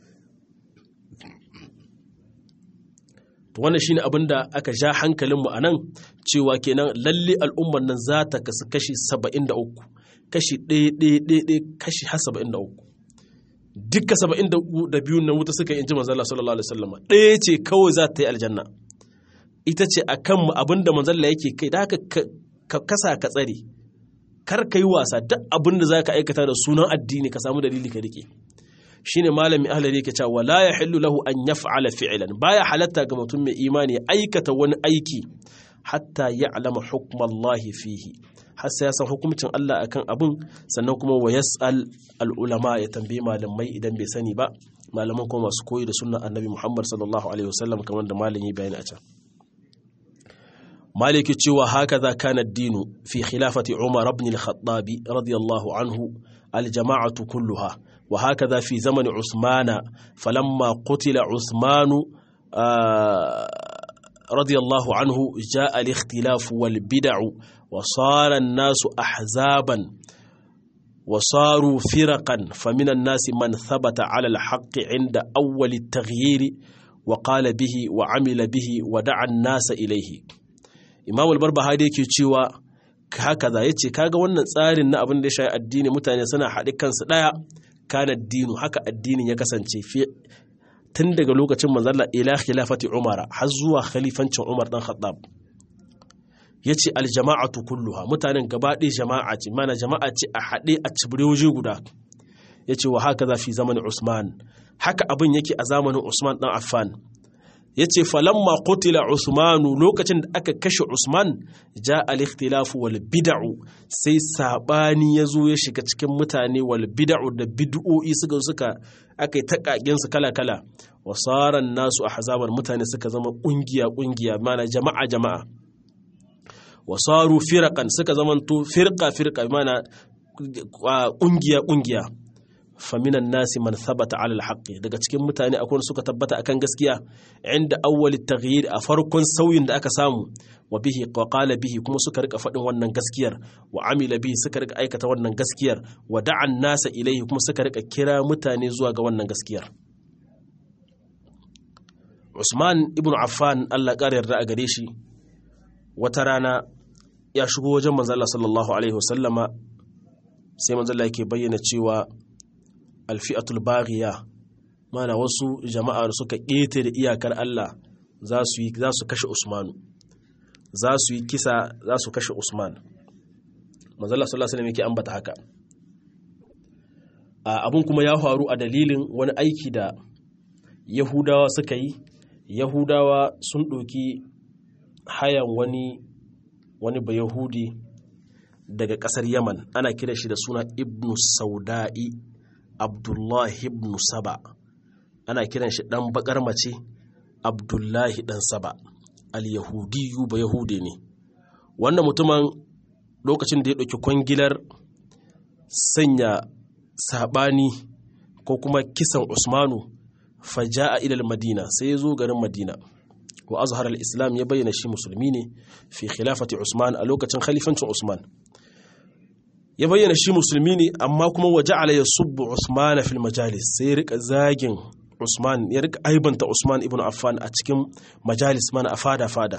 to wannan shine abin da aka ja hankalinmu a nan cewa kenan lalle al'ummar nan za ta kasu kashi 73 kashi ɗaya ɗaya ɗaya ɗaya kashi har 73 dukka 72 nan wuta suka yi inji manzala sallallahu alaihi wasallam ɗaya ce kawai za ta yi aljanna ita ce a kan abin da manzala yake kai da haka ka kasa ka tsare kar ka yi wasa duk abin da za ka aikata da sunan addini ka samu dalili ka rike shine malami ahlari yake cewa wala yahillu lahu an yaf'ala fi'lan baya halatta ga mutum mai imani aikata wani aiki hatta ya'lama hukmallahi fihi har sai ya san hukuncin Allah akan abun sannan kuma wa yas'al al-ulama ya tambayi malamai idan bai sani ba malaman kuma masu koyi da sunnan annabi Muhammad sallallahu alaihi wasallam kamar da malami bayani a can maliki cewa hakaza kana ad-dinu fi khilafati Umar ibn al-Khattab radiyallahu anhu al-jama'atu kulluha وهكذا في زمن عثمان فلما قتل عثمان رضي الله عنه جاء الاختلاف والبدع وصار الناس أحزابا وصاروا فرقا فمن الناس من ثبت على الحق عند أول التغيير وقال به وعمل به ودعا الناس إليه إمام البربهاري يكي تشيوا hakaza yace kaga wannan tsarin na abin da ya shayi addini mutane suna haɗe kansu ɗaya kana dinu haka addinin ya kasance tun daga lokacin manzalla ila khilafati umara har zuwa khalifancin umar dan khattab yace aljama'atu kulluha mutanen gaba ɗaya jama'a ce mana jama'a ce a haɗe a cibire waje guda yace wa haka za fi zamanin usman haka abin yake a zamanin usman dan affan yace falamma qutila usmanu lokacin da aka kashe usman ja al-ikhtilafu wal bid'u sai sabani yazo ya shiga cikin mutane wal bid'u da bid'o'i suka suka aka yi takagen su kala kala wasaran nasu ahzaban mutane suka zama kungiya kungiya mana jama'a jama'a wasaru firaqan suka zama to firqa firqa mana kungiya kungiya faminan nasi man thabata ala alhaqi daga cikin mutane akwai suka tabbata akan gaskiya inda awwal taghyir a farkon sauyin da aka samu wa bihi wa qala bihi kuma suka rika faɗin wannan gaskiyar wa amila bihi suka rika aikata wannan gaskiyar wa da'an nasa ilaihi kuma suka rika kira mutane zuwa ga wannan gaskiyar Usman ibn Affan Allah ƙara yarda a gare shi wata rana ya shigo wajen manzo Allah sallallahu alaihi wasallama sai manzo Allah yake bayyana cewa alfi'atul baghiya mana wasu jama'a da suka ƙetare iyakar Allah za su yi za su kashe Usmanu za su yi kisa za su kashe Usman manzo Allah sallallahu alaihi wasallam yake ambata haka abun kuma ya faru a dalilin wani aiki da Yahudawa suka yi Yahudawa sun ɗauki hayan wani wani bayahudi daga ƙasar Yaman ana kira shi da suna Ibn Sauda'i Abdullahi ibn Saba ana kiran shi ɗan bakar mace Abdullahi ɗan Saba al-Yahudiyu ba Yahude ne wannan mutumin lokacin da ya ɗauki kwangilar sanya saɓani ko kuma kisan Usmanu faja'a ilal Madina sai ya zo garin Madina wa azhar al-Islam ya bayyana shi musulmi ne fi khilafati Usman a lokacin khalifancin Usman ya bayyana shi musulmi ne amma kuma waje ala ya subbu Usman fil majalis sai ya rika zagin Usman ya rika aibanta Usman ibn Affan a cikin majalis mana a fada fada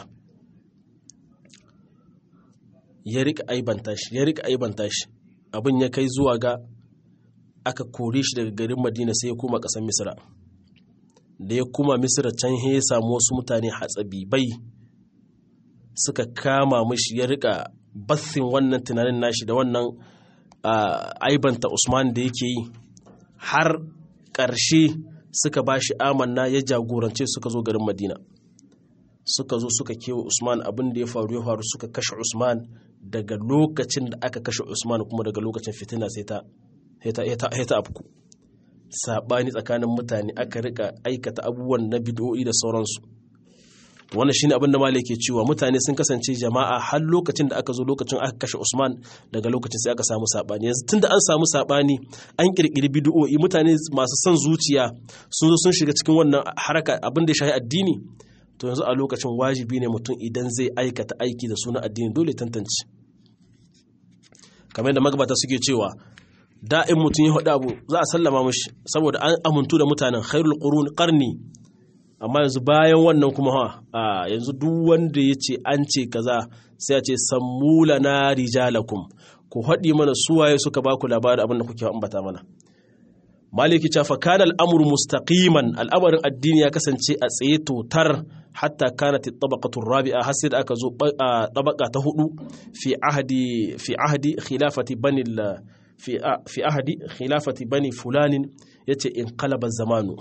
ya rika aibanta shi ya rika aibanta shi abin ya kai zuwa ga aka kore shi daga garin Madina sai ya koma ƙasar Misra da ya kuma Misra can ya samu wasu mutane hatsabibai suka kama mishi ya rika bathin wannan tunanin nashi da wannan aibanta Usman da yake yi har ƙarshe suka ba shi amanna ya jagorance suka zo garin Madina suka zo suka kewa Usman abin da ya faru ya faru suka kashe Usman daga lokacin da aka kashe Usman kuma daga lokacin fitina sai ta ta afku sabani tsakanin mutane aka rika aikata abubuwan na bid'o'i da sauransu wannan shine abin da malai ke cewa mutane sun kasance jama'a har lokacin da aka zo lokacin aka kashe Usman daga lokacin sai aka samu sabani yanzu tunda an samu sabani an kirkiri bid'o'i mutane masu son zuciya sun zo sun shiga cikin wannan haraka abin da ya shafi addini to yanzu a lokacin wajibi ne mutum idan zai aikata aiki da suna addini dole tantance kamar yadda magabata suke cewa da'in mutum ya haɗu abu za a sallama mashi saboda an amintu da mutanen khairul qurun qarni amma yanzu bayan wannan kuma ha a yanzu duk wanda ya ce an ce kaza sai a ce sammula na rijalakum ku haɗi mana suwaye suka ba ku labarin abin da kuke ambata mana maliki ce fa kana al'amru mustaqiman al'amarin addini ya kasance a tsaye totar hatta kanat at-tabaqatu rabi'a har sai da aka zo tabaka ta hudu fi ahdi fi ahdi khilafati bani fi fi ahdi khilafati bani fulanin yace in qalaba zamanu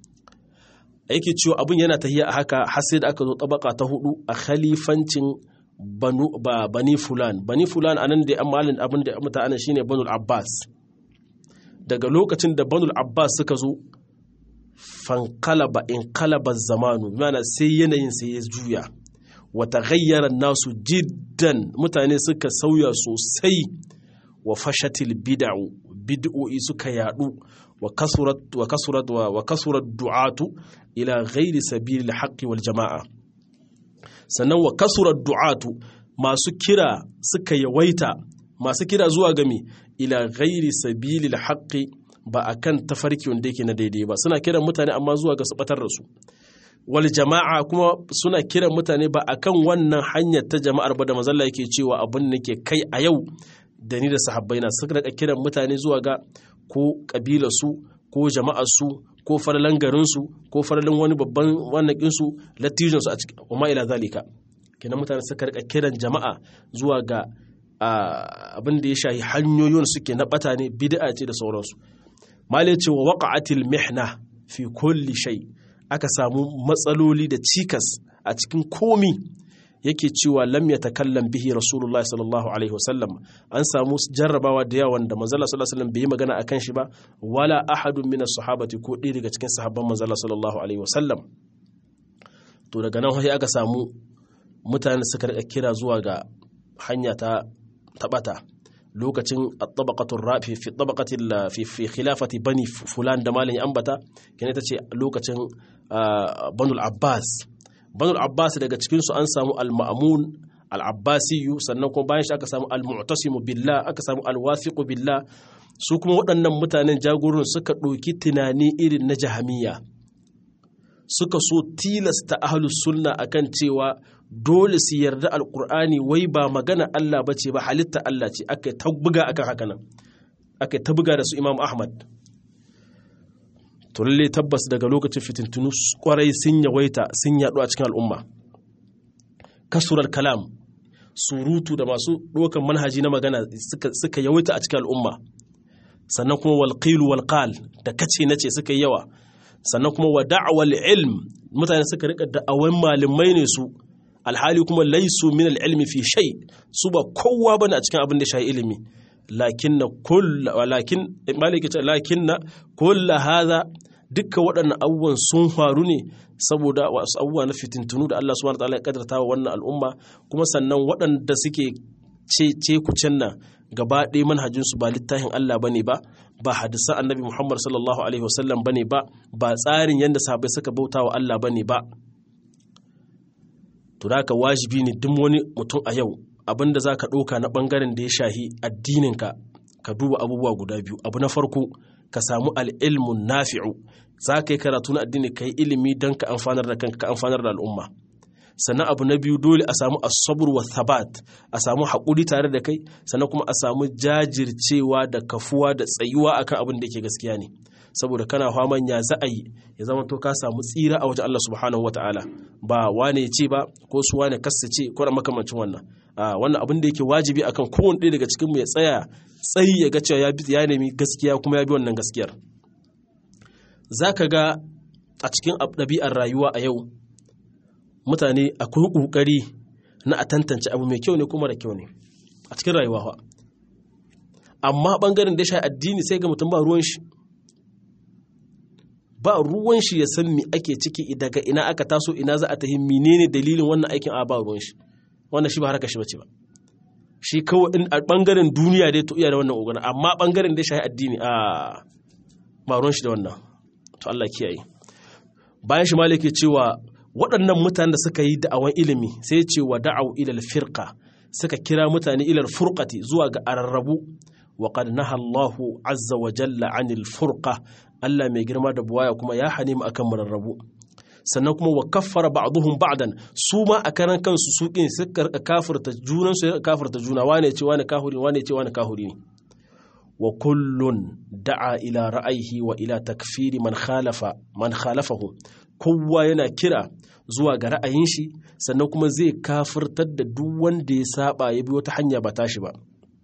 yake cewa abun yana tahiya a haka har sai da aka zo tabaka ta hudu a khalifancin banu ba bani fulan bani fulan anan da amalin abin da mutanen shine banul abbas daga lokacin da banul abbas suka zo fankalaba in kalaba zamanu mana sai yanayin sai ya juya wata gayyara nasu jiddan mutane suka sauya sosai wa fashatil bid'u bid'o'i suka yadu wa kasurat wa kasurat wa kasurat du'atu ila ghairi sabilil haqqi wal jama'a sannan wa kasurat du'atu masu kira suka yawaita masu kira zuwa game ila ghairi sabilil haqqi ba akan tafarki wanda yake na daidai ba suna kiran mutane amma zuwa ga su batar da su wal jama'a kuma suna kiran mutane ba akan wannan hanyar ta jama'ar ba da mazalla yake cewa abin da ke kai a yau da ni da sahabbai na suka rika kiran mutane zuwa ga ko kabilar su ko jama'ar su ko farlan garin su ko farlan wani babban wannan su latijin su a cikin umma ila zalika kenan mutane suka rika kiran jama'a zuwa ga abin da ya shahi hanyoyin suke na bata ne bid'a ce da sauransu malai ce wa waqa'atil mihna fi kulli shay aka samu matsaloli da cikas a cikin komi yake cewa lam yatakallam bihi rasulullahi sallallahu alaihi wasallam an samu jarrabawa da yawan da manzala sallallahu alaihi wasallam bai yi magana akan shi ba wala ahadun min sahabati ko ɗaya daga cikin sahabban manzala sallallahu alaihi wasallam to daga nan sai aka samu mutane suka rika kira zuwa ga hanya ta tabata lokacin at-tabaqatu rafi fi tabaqati fi fi khilafati bani fulan da malin ambata kene tace lokacin banul abbas banul abbas daga cikin su an samu al-ma'mun al-abbasi sannan kuma bayan shi aka samu al-mu'tasimu billah aka samu al-wathiqu billah su kuma waɗannan mutanen jagorin suka ɗauki tunani irin na jahamiya suka so tilasta ahlus sunna akan cewa dole su yarda alkur'ani wai ba magana Allah ba ce ba halitta Allah ce aka ta buga akan haka nan aka ta buga da su Imam Ahmad to lalle tabbas daga lokacin fitintunu kwarai sun yawaita sun yaɗu a cikin al'umma kasurar kalam surutu da masu ɗaukar manhaji na magana suka yawaita a cikin al'umma sannan kuma walƙilu walƙal da kace nace suka yi yawa sannan kuma wa da'awal ilm mutane suka rika da'awan malamai ne su alhali kuma laisu min ilmi fi shay su ba kowa bane a cikin abin da shayi ilimi lakinna kull walakin maliki ce lakinna kull hadha dukka waɗannan abubuwan sun faru ne saboda wasu abubuwa na fitintunu da Allah subhanahu wataala ya kadarta wa wannan al'umma kuma sannan waɗanda suke ce ce kucen nan gaba ɗaya manhajinsu ba littafin Allah bane ba ba hadisan annabi Muhammad sallallahu alaihi wasallam bane ba ba tsarin yadda sahabbai suka bauta wa Allah bane ba to da ka wajibi ne duk wani mutum a yau abinda za ka ɗauka na ɓangaren da ya shahi addininka ka duba abubuwa guda biyu abu na farko ka samu al'ilmun nafi'u za ka yi karatu na addini ka yi ilimi don ka amfanar da kanka ka amfanar da al'umma sannan abu na biyu dole a samu asabur wa thabat a samu haƙuri tare da kai sannan kuma a samu jajircewa da kafuwa da tsayuwa akan abin da ke gaskiya ne saboda kana faman ya za a yi ya zama to ka samu tsira a wajen Allah subhanahu wataala ba wane ce ba ko su wane kasta ce ko makamancin wannan a wannan abin da yake wajibi akan kowane ɗaya daga cikin mu ya tsaya tsayi ya ga cewa ya bi ya nemi gaskiya kuma ya bi wannan gaskiyar zaka ga a cikin ɗabi'ar rayuwa a yau mutane akwai ƙoƙari na a tantance abu mai kyau ne kuma da kyau ne a cikin rayuwa amma ɓangaren da ya sha addini sai ga mutum ba ruwan shi ba ruwan shi ya san me ake ciki daga ina aka taso ina za a tahi menene dalilin wannan aikin a ba ruwan shi wannan shi ba harka shi bace ba shi kawai in a bangaren duniya dai to iya da wannan ogana amma bangaren da shi addini a ba ruwan shi da wannan to Allah kiyaye bayan shi malike cewa waɗannan mutanen da suka yi da'awan ilimi sai ya ce wa da'aw ila firqa suka kira mutane ila furqati zuwa ga ararrabu wa qad naha Allahu azza wa jalla anil furqa Allah mai girma da buwaya kuma ya hane mu akan mararrabu sannan kuma wa kaffara ba'dhum ba'dan su ma a karan kansu su kin suka kafirta junan su kafirta juna wane ce wane kahuri wane ce wane kahuri ne wa kullun da'a ila ra'ayihi wa ila takfiri man khalafa man khalafahu kowa yana kira zuwa ga ra'ayin shi sannan kuma zai kafirtar da duk wanda ya saba ya bi wata hanya ba tashi ba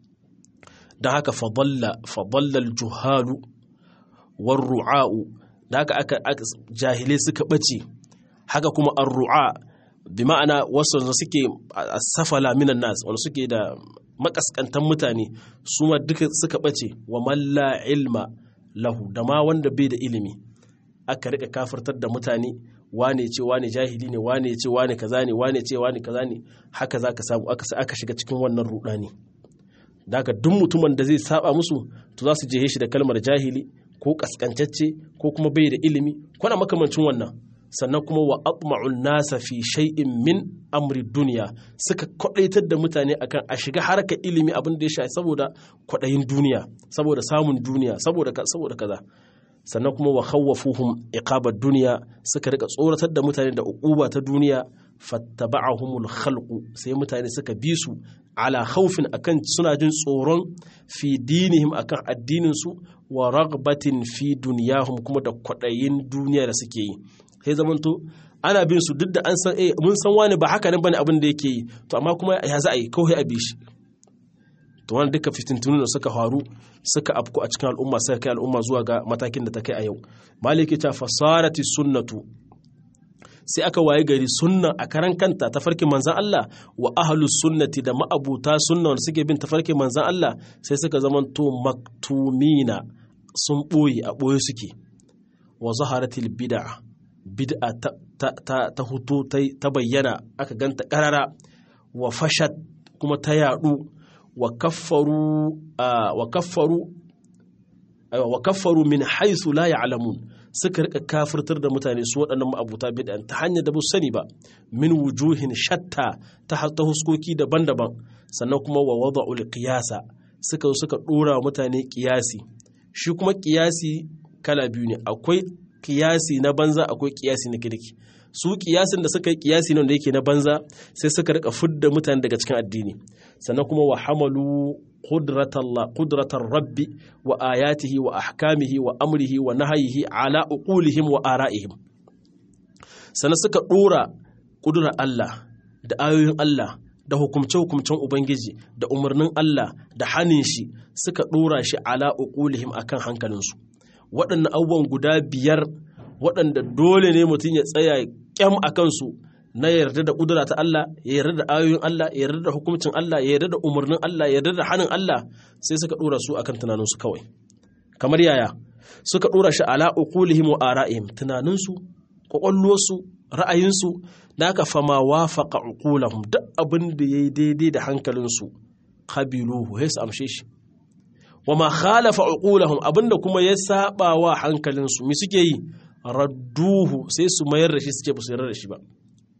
don haka fadalla fadalla juhalu war ru'a'u da haka aka jahilai suka bace haka kuma ar-ru'a bi ma'ana wasu da suke safala minan nas wanda suke da makaskantan mutane su ma duka suka bace wa malla ilma lahu da ma wanda bai da ilimi aka rika kafirtar da mutane wane ce wane jahili ne wane ce wane kaza ne wane ce wane kaza ne haka zaka samu aka aka shiga cikin wannan rudani daga duk mutumin da zai saba musu to za su je shi da kalmar jahili ko kaskantacce ko kuma bai da ilimi kuna makamancin wannan sannan kuma wa atma'un nasa fi shay'in min amri duniya suka kwadaitar da mutane akan a shiga harkar ilimi abin da ya shafi saboda kwadayin duniya saboda samun duniya saboda saboda kaza sannan kuma wa khawwafuhum iqabar duniya suka rika tsoratar da mutane da uquba ta duniya fattaba'ahumul khalqu sai mutane suka bi su ala khawfin akan suna jin tsoron fi dinihim akan addinin su wa ragbatin fi duniyahum kuma da kwadayin duniya da suke yi sai zamanto ana bin su duk da an san eh mun san wani ba haka nan bane abin da yake yi to amma kuma ya za a yi kawai a bi shi to wannan duka fitintunu da suka faru suka afku a cikin al'umma suka kai al'umma zuwa ga matakin da ta kai a yau maliki ta fasarati sunnatu sai aka waye gari sunna a karan kanta tafarkin manzan Allah wa ahlus sunnati da ma'abuta sunna wanda suke bin tafarkin manzan Allah sai suka zamanto maktumina sun boye a boye suke wa zaharatil bid'a bid'a ta, ta, ta, ta hutu ta bayyana aka ganta karara wa fashat kuma ta yadu wa kaffaru wa kaffaru wa kaffaru min haythu la ya'lamun suka rika kafirtar da mutane su waɗannan ma'abuta bid'an ta hanyar da ba sani ba min wujuhin shatta ta ta huskoki daban-daban sannan kuma wa wada'ul qiyasa suka suka dora mutane qiyasi shi kuma qiyasi kala biyu ne akwai qiyasi na banza akwai qiyasi na kirki su kiyasin da suka yi kiyasi ne da yake na banza sai suka rika fudda mutane daga cikin addini sannan kuma wa hamalu qudratar rabbi wa ayatihi wa ahkamihi wa amrihi wa nahayihi ala uqulihim wa ara'ihim sannan suka dora kudurar Allah da ayoyin Allah da hukumce-hukumcen Ubangiji da umarnin Allah da hanin shi suka dora shi ala uqulihim akan hankalinsu waɗannan abubuwan guda biyar waɗanda dole ne mutum ya tsaya kyam a kansu na yarda da ƙudura ta Allah ya yarda da ayoyin Allah ya yarda da hukuncin Allah ya yarda da umarnin Allah ya yarda da hannun Allah sai suka ɗora su akan tunaninsu kawai kamar yaya suka ɗora shi ala uqulihim wa ara'ihim tunaninsu kwakwalwarsu ra'ayinsu da aka fama wafaqa uqulahum duk abin da yayi daidai da hankalinsu qabiluhu sai su amshe shi wa ma khalafa uqulahum abinda kuma ya saba wa hankalinsu me suke yi radduhu sai su mayar da shi suke ba su yarda da shi ba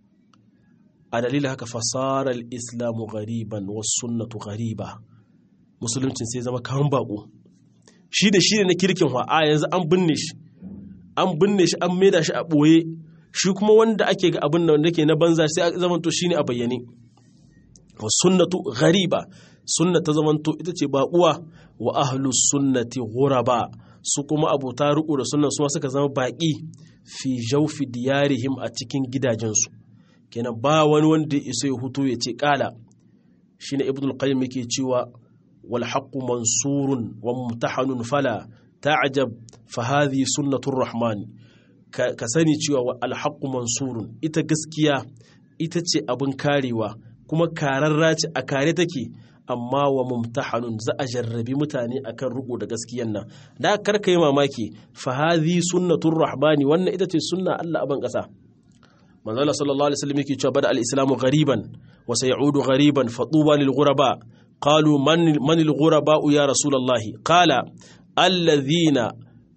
a dalilin haka fasara islamu gariban wasu sunnatu gariba musuluncin sai zama kan bako shi da shi ne na kirkin wa a yanzu an binne shi an binne shi an maida shi a ɓoye shi kuma wanda ake ga abin da ke na banza sai a zamanto shi ne a bayyane wa sunnatu gariba sunna ta zamanto ita ce baƙuwa wa ahlus sunnati ghuraba su kuma abota riƙo da sunna su suka zama baƙi fi jaufi diyarihim a cikin gidajensu kenan ba wani wanda ya isa ya hutu ya ce ƙala shine ibn al-qayyim yake cewa wal haqqu mansurun wa mumtahanun fala ta'jab fa hadhihi sunnatur rahman ka sani cewa al haqqu mansurun ita gaskiya ita ce abin karewa kuma kararra ce a kare take amma wa mumtahanun za a jarrabi mutane akan riko da gaskiyan nan da karka yi mamaki fa hadhi sunnatur rahmani wannan ita ce sunna Allah aban kasa manzo Allah sallallahu alaihi wasallam yake cewa bada al-islamu ghariban wa sayaudu ghariban fa tuba lil ghuraba qalu man man al ghuraba ya rasulullah qala alladhina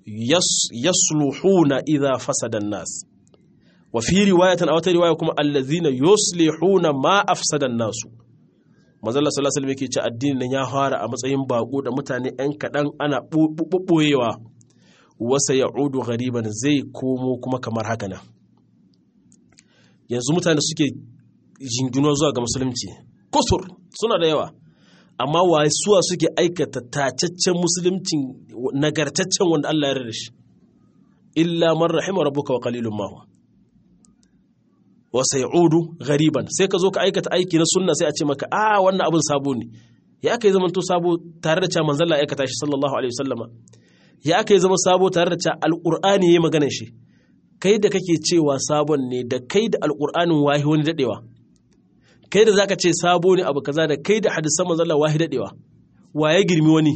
yasluhuna idha fasada an-nas wa fi riwayatin aw riwaya kuma alladhina yuslihuna ma afsada an-nasu manzala sallallahu alaihi yake ce addinin nan ya fara a matsayin bako da mutane yan kaɗan ana ɓoɓɓoyewa wasa ya'udu ghariban zai komo kuma kamar haka nan yanzu mutane suke jinginuwa zuwa ga musulunci kusur suna da yawa amma wasuwa suke aikata tacaccen musulunci nagartaccen wanda Allah ya rarra shi illa man rahima rabbuka wa qalilun ma wa sayudu ghariban sai ka zo ka aikata aiki na sunna sai a ce maka a wannan abin sabo ne ya aka yi zaman to sabo tare da cewa manzon Allah ya aikata shi sallallahu alaihi wasallama ya aka yi zama sabo tare da cewa alqur'ani yayi maganar shi kai da kake cewa sabon ne da kai da alqur'anin wahi wani dadewa kai da zaka ce sabo ne abu kaza da kai da hadisan manzon Allah wahi dadewa waye girmi wani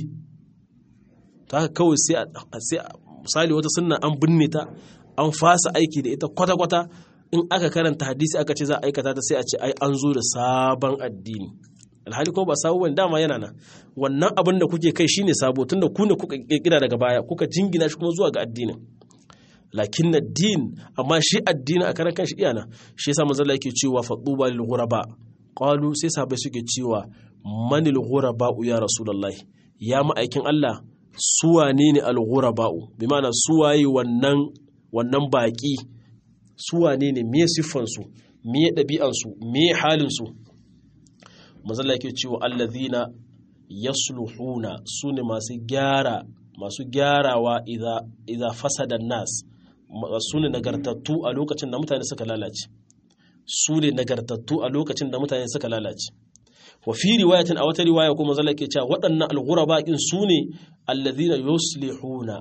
ta haka kawai sai sai misali wata sunna an binne ta an fasa aiki da ita kwata kwata in aka karanta hadisi aka ce za a aikata ta sai a ce ai an zo da sabon addini alhali ko ba sabo bane dama yana nan wannan abin da kuke kai shine sabo tunda ku ne kuka kirkira daga baya kuka jingina shi kuma zuwa ga addinin lakin na din amma shi addini a karan kanshi iyana shi yasa manzo Allah yake cewa faduba lil ghuraba qalu sai sahabbai suke cewa manil ghuraba ya rasulullahi ya ma'aikin Allah suwane ne al ghuraba bi ma'ana suwaye wannan wannan baki suwane ne me siffan su me dabi'an su me halin su manzo Allah yake cewa allazina yasluhuna sune masu gyara masu gyarawa idza fasada nas su ne nagartattu a lokacin da mutane suka lalace su ne nagartattu a lokacin da mutane suka lalace wa fi riwayatin a wata riwaya kuma zalla ke cewa waɗannan al-ghuraba kin su ne alladhina yuslihuna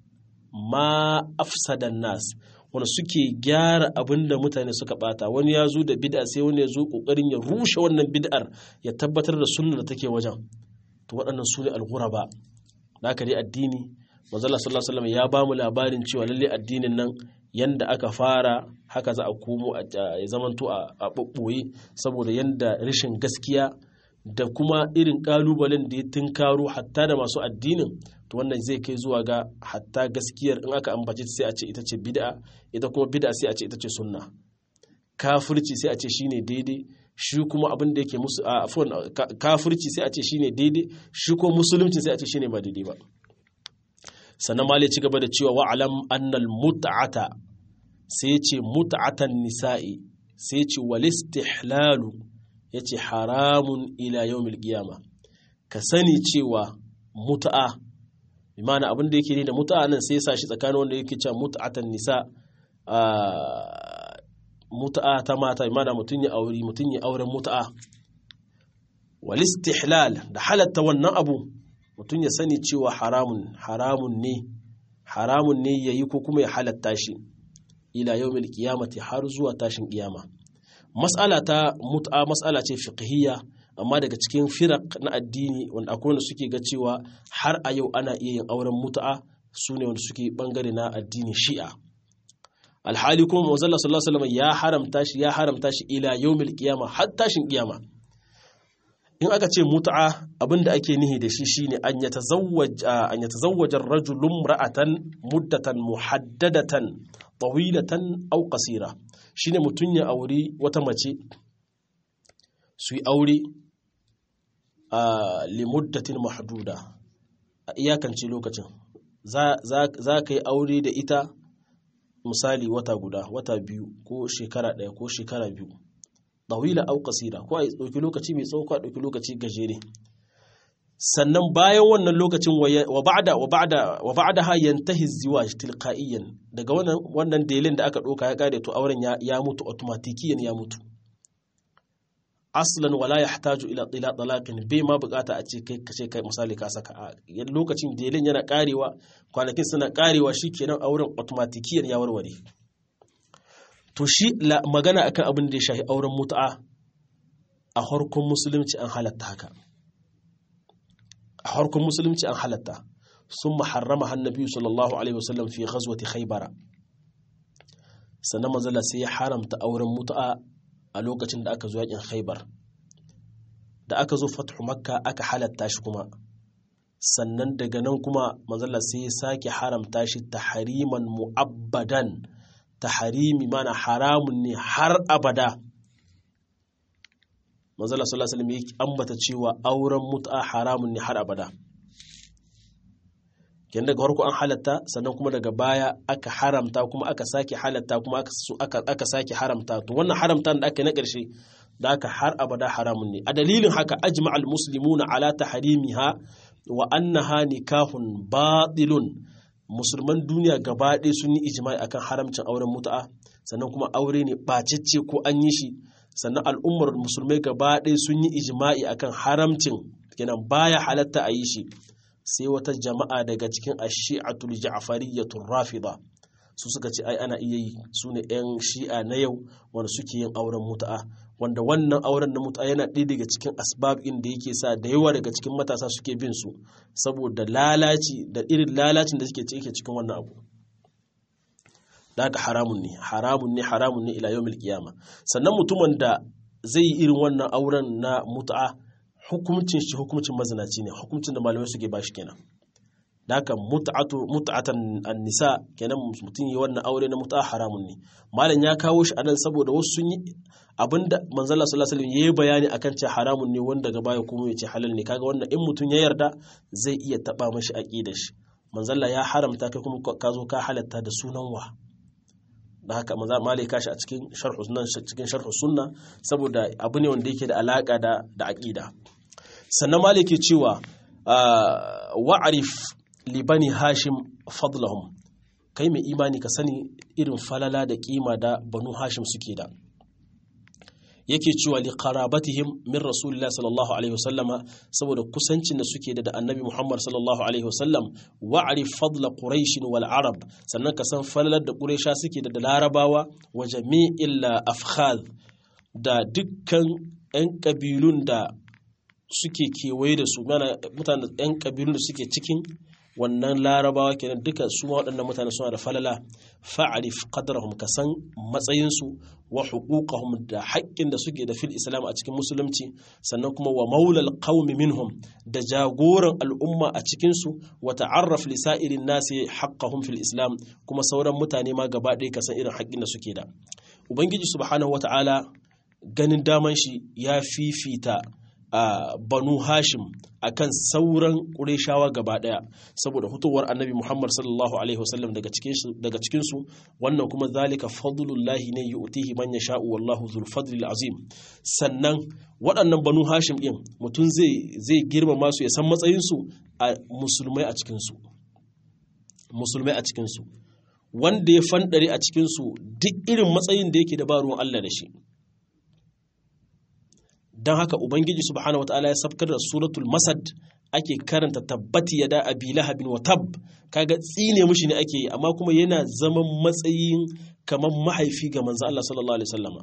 ma afsada nas wanda suke gyara abin da mutane suka bata wani ya zo da bid'a sai wani ya zo kokarin ya rushe wannan bid'ar ya tabbatar da sunnar da take wajen to waɗannan su ne al-ghuraba da haka dai addini manzala sallallahu alaihi wasallam ya ba mu labarin cewa lalle addinin nan yanda aka fara haka za a komo a zamanto a ɓoɓɓoye saboda yanda rashin gaskiya da kuma irin ƙalubalen da ya tunkaro hatta da masu addinin to wannan zai kai zuwa ga hatta gaskiyar in aka ambace sai a ce ita ce bid'a ita kuma bid'a sai a ce ita ce sunna kafirci sai a ce shine daidai shi kuma abin da yake musu afwan kafirci sai a ce shine daidai shi kuma musulunci sai a ce shine ba daidai ba sannan malai ci gaba da cewa wa'alam annal mut'ata sai ya ce mut'atan nisa'i sai ya ce walistihlalu ya ce haramun ila yawmil qiyama ka sani cewa mut'a bi ma'ana abin da yake ne da mut'a nan sai ya sa shi tsakanin wanda yake cewa mut'atan nisa mut'a ta mata bi ma'ana mutun ya aure mutun ya auren mut'a walistihlal da halatta wannan abu mutum ya sani cewa haramun haramun ne haramun ne yayi ko kuma ya halatta shi ila yawmil qiyamati har zuwa tashin kiyama mas'ala ta mut'a mas'ala ce fiqhiyya amma daga cikin firaq na addini wanda akwai wanda suke ga cewa har a yau ana iya yin auren mut'a su ne wanda suke bangare na addini shi'a alhali kuma manzo sallallahu alaihi wasallam ya haramta shi ya haramta shi ila yawmil qiyama har tashin kiyama in aka ce mut'a abinda ake nihi da shi shine an yatazawwaj an yatazawwaja ar-rajulu imra'atan muddatan muhaddadatan tawilatan aw qasira shine mutun ya auri wata mace su yi aure a limuddatin mahduda a iyakance lokacin za ka yi aure da ita misali wata guda wata biyu ko shekara ɗaya ko shekara biyu ɗawila au kasira ko a ɗauki lokaci mai tsawo ko a ɗauki lokaci gajere sannan bayan wannan lokacin wa ba'da wa ba'da wa ba'da ha yantahi ziwaj tilqaiyan daga wannan wannan delin da aka ɗauka ya kare to auren ya, ya mutu automatikiyan ya mutu aslan wala yahtaju ila ila talaqin bai ma bukata a ce kai kace kai misali ka saka a lokacin delin yana karewa kwanakin suna karewa shikenan auren automatikiyan ya warware to shi magana akan abin da ya shafi auren mutu'a a harkon musulunci an halatta haka a harkon musulunci an halatta sun maharrama hannabi sallallahu alaihi wasallam fi ghazwati khaybara sannan manzala sai ya haramta auren mutu'a a lokacin da aka zo yakin khaybar da aka zo fathu makka aka halatta shi kuma sannan daga nan kuma manzala sai ya sake haramta shi tahriman mu'abbadan taharimi mana haramun ne har abada manzala sallallahu alaihi wasallam ya ambata cewa auren mut'a haramun ne har abada ken daga farko an halatta sannan kuma daga baya aka haramta kuma aka sake halatta kuma aka aka sake haramta to wannan haramta da aka yi na ƙarshe da haka har abada haramun ne a dalilin haka ajma'al muslimuna ala tahrimiha wa annaha nikahun batilun musulman duniya gaba ɗaya sun yi ijma'i akan haramcin auren mutu'a sannan kuma aure ne bacicce ko an yi shi sannan al'ummar musulmai gaba ɗaya sun yi ijma'i akan haramcin kenan baya halatta a yi shi sai wata jama'a daga cikin ashi'atul ja'fariyyatur rafida su suka ce ai ana iya yi su ne 'yan shi'a na yau wanda suke yin auren mutu'a wanda wannan auren na mutu'a yana ɗaya daga cikin asbab da yake sa da yawa daga cikin matasa suke bin su saboda lalaci da irin lalacin da suke cike cikin wannan abu da haka haramun ne haramun ne haramun ne ila yawmil qiyama sannan mutumin da zai yi irin wannan auren na mutu'a hukuncin shi hukuncin mazinaci ne hukuncin da malamai suke bashi kenan da haka mut'atan nisa kenan mutum yi wannan aure na mut'a haramun ne malam ya kawo shi anan saboda wasu sun yi abinda manzala sallallahu alaihi wasallam yayi bayani akan cewa haramun ne wanda gaba ya kuma yace halal ne kaga wannan in mutum ya yarda zai iya taba mashi aqidar shi manzala ya haramta kai kuma ka zo ka halatta da sunan wa da haka maza malai kashi a cikin sharh sunan cikin sharh sunna saboda abu ne wanda yake da alaka da da aqida sannan malai ke cewa wa'arif libani hashim fadlahum kai mai imani ka sani irin falala da kima da banu hashim suke da yake cewa li qarabatihim min rasulillahi sallallahu alaihi wasallama saboda kusancin da suke da annabi muhammad sallallahu alaihi wasallam wa'rif fadla quraish wal arab sannan ka san falalar da quraisha suke da larabawa wa jami'il afkhad da dukkan yan kabilun da suke kewaye da su mutane yan kabilun da suke cikin wannan larabawa kenan duka su ma waɗannan mutane suna da falala fa'arif qadrahum ka san matsayinsu wa huquqahum da haƙƙin da suke da fil islam a cikin musulunci sannan kuma wa maulal qaumi minhum da jagoran al'umma a cikin su wa ta'arraf li sa'irin nasi haqqahum fil islam kuma sauran mutane ma gaba ɗaya ka san irin haƙƙin da suke da ubangiji subhanahu wata'ala ganin daman shi ya fifita a banu hashim akan sauran ƙureshawa gaba ɗaya saboda fitowar annabi muhammad sallallahu alaihi wasallam daga cikinsu wannan kuma zalika fadlullahi ne yu'tihi man yasha'u wallahu zul fadlil azim sannan waɗannan banu hashim ɗin mutum zai zai girmama su ya san matsayinsu a musulmai a cikinsu musulmai a cikinsu wanda ya fanɗare a cikinsu duk irin matsayin da yake da ba ruwan Allah da shi don haka ubangiji subhanahu wataala ya sabkar da suratul masad ake karanta tabbati yada abi lahabin wa tab kaga tsine mushi ne ake yi amma kuma yana zaman matsayin kamar mahaifi ga manzo Allah sallallahu alaihi wasallama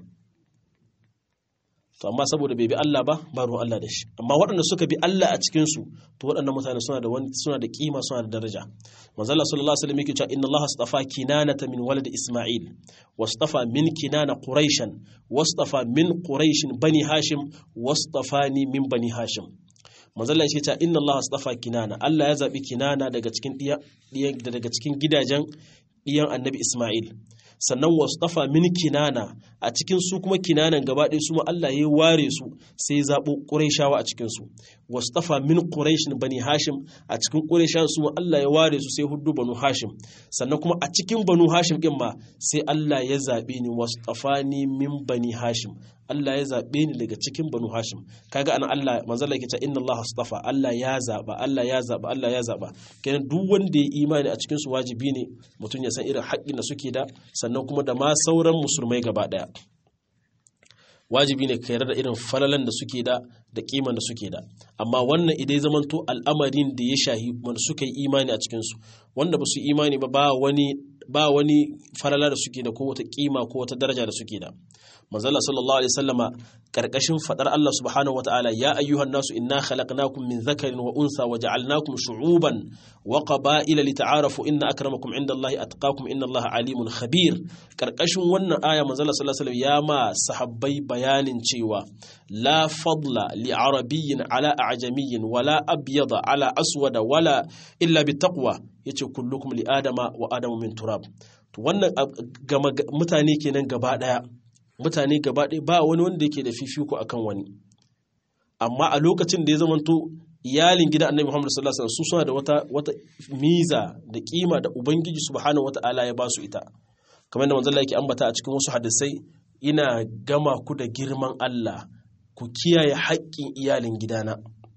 to amma saboda bai bi Allah ba ba ruwan Allah da shi amma waɗanda suka bi Allah a cikin su to waɗannan mutane suna da wani suna da kima suna da daraja manzo Allah sallallahu alaihi wasallam yake cewa inna Allah astafa kinanata min walad Isma'il wastafa min kinana quraishan wastafa min quraishin bani hashim wastafani min bani hashim manzo Allah yake cewa inna Allah astafa kinana Allah ya zabi kinana daga cikin daga cikin gidajen diyan annabi Isma'il sannan wastafa min kinana a cikin su kuma kinanan gaba ɗaya su ma Allah ya ware su sai ya zaɓo ƙurayshawa a cikin su wastafa min quraish bani hashim a cikin qurayshawa su ma Allah ya ware su sai huddu banu hashim sannan kuma a cikin banu hashim din ma sai Allah ya zaɓe ni wastafani min bani hashim Allah ya zaɓe ni daga cikin banu hashim kaga anan Allah manzo Allah yake cewa inna Allah astafa Allah ya zaɓa Allah ya zaɓa Allah ya zaɓa kenan duk wanda ya imani a cikin su wajibi ne mutum ya san irin haƙƙin da suke da sannan kuma da ma sauran musulmai gaba ɗaya wajibi ne ka yarda da irin falalan da suke da da kiman da suke da amma wannan idai zamanto al'amarin da ya shahi wanda suka yi imani a cikinsu wanda ba su imani ba ba wani ba wani falala da suke da ko wata kima ko wata daraja da suke da manzala sallallahu alaihi wasallama karkashin fadar Allah subhanahu wataala ya ayyuhan nasu inna khalaqnakum min dhakarin wa unsa wa ja'alnakum shu'uban wa qaba'ila lita'arafu inna akramakum indallahi atqakum innallaha alimun khabir karkashin wannan aya manzala sallallahu alaihi wasallam ya ma sahabbai bayanin cewa la fadla li arabiyyin ala a'jamiyyin wala abyada ala aswada wala illa bittaqwa yace kullukum li adama wa adamu min turab to wannan mutane kenan gaba daya mutane gaba ɗaya ba wani wanda yake da fifiko akan wani amma a lokacin da ya zamanto iyalin gidan annabi Muhammad sallallahu alaihi wasallam su suna da wata wata miza da kima da ubangiji subhanahu wataala ya ba su ita kamar da manzon yake ambata a cikin wasu hadisai ina gama ku da girman Allah ku kiyaye haƙƙin iyalin gidana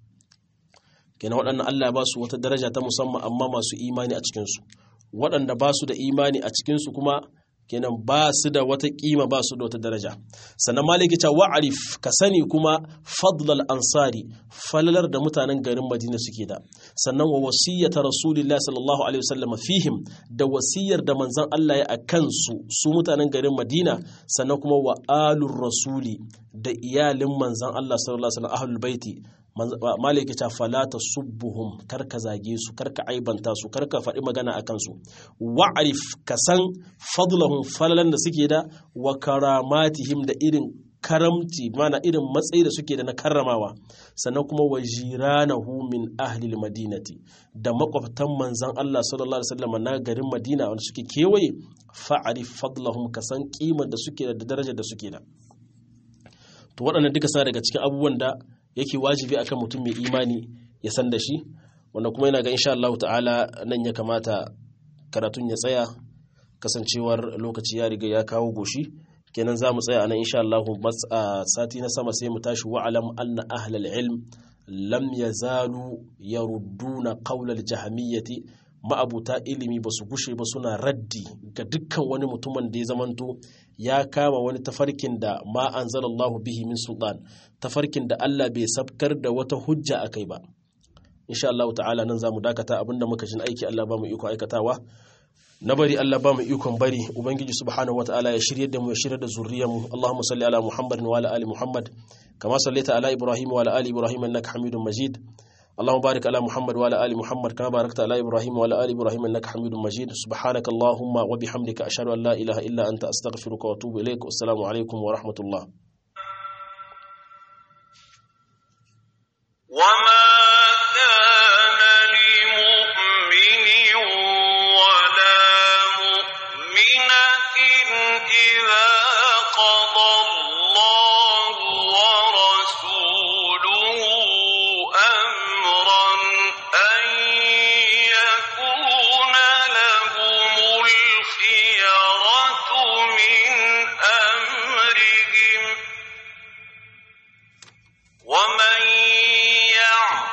kenan waɗannan Allah ba su wata daraja ta musamman amma masu imani a cikinsu waɗanda ba su da imani a cikinsu kuma kenan ba su da wata kima ba su da wata daraja sannan maliki ta wa'arif ka sani kuma fadlal ansari falalar da mutanen garin madina suke da sannan wa wasiyyata rasulillahi sallallahu alaihi wasallam fihim da wasiyar da manzon Allah ya a kansu su mutanen garin madina sannan kuma wa alur rasuli da iyalin manzon Allah sallallahu alaihi wasallam ahlul baiti maliki ta falata subbuhum karka zage su karka aibanta su karka faɗi magana a kansu wa'arif ka san fadlahum falalan da suke da wa karamatihim da irin karamci mana irin matsayi da suke da na karramawa sannan kuma wa jiranahu min ahli madinati da makwabtan manzan Allah sallallahu alaihi wasallam na garin Madina wanda suke kewaye fa'arif fadlahum ka san kimar da suke da darajar da suke da to waɗannan duka sa daga cikin abubuwan da yake wajibi akan mutum mai imani ya san da shi wanda kuma yana ga insha Allah ta'ala nan ya kamata karatun ya tsaya kasancewar lokaci ya riga ya kawo goshi kenan za mu tsaya anan insha Allah sati na sama sai mu tashi wa'alam anna ahlal ilm lam yazalu yarudduna qawla al-jahmiyyati ma'abuta ilimi ba su gushe ba suna raddi ga dukkan wani mutumin da ya zamanto ya kama wani tafarkin da ma anzalallahu bihi min sultan tafarkin da Allah bai sabkar da wata hujja a kai ba insha Allah ta'ala nan zamu dakata abinda muka jin aiki Allah ba mu iko aikatawa na bari Allah ba mu ikon bari ubangiji subhanahu wataala ya shirye da mu ya shirye da zuriyar mu Allahumma salli ala Muhammad wa ala ali Muhammad kama sallaita ala Ibrahim wa ala ali Ibrahim innaka Hamidum Majid اللهم بارك على محمد وعلى ال محمد كما باركت على ابراهيم وعلى ال ابراهيم انك حميد مجيد سبحانك اللهم وبحمدك اشهد ان لا اله الا انت استغفرك واتوب اليك والسلام عليكم ورحمه الله وما كان لمؤمن ولا مؤمنة إذا قضى الله ورسوله أمرا أن يكون لهم الخيرة من أمرهم ومن يعص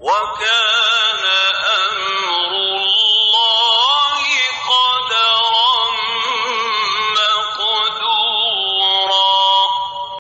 وكان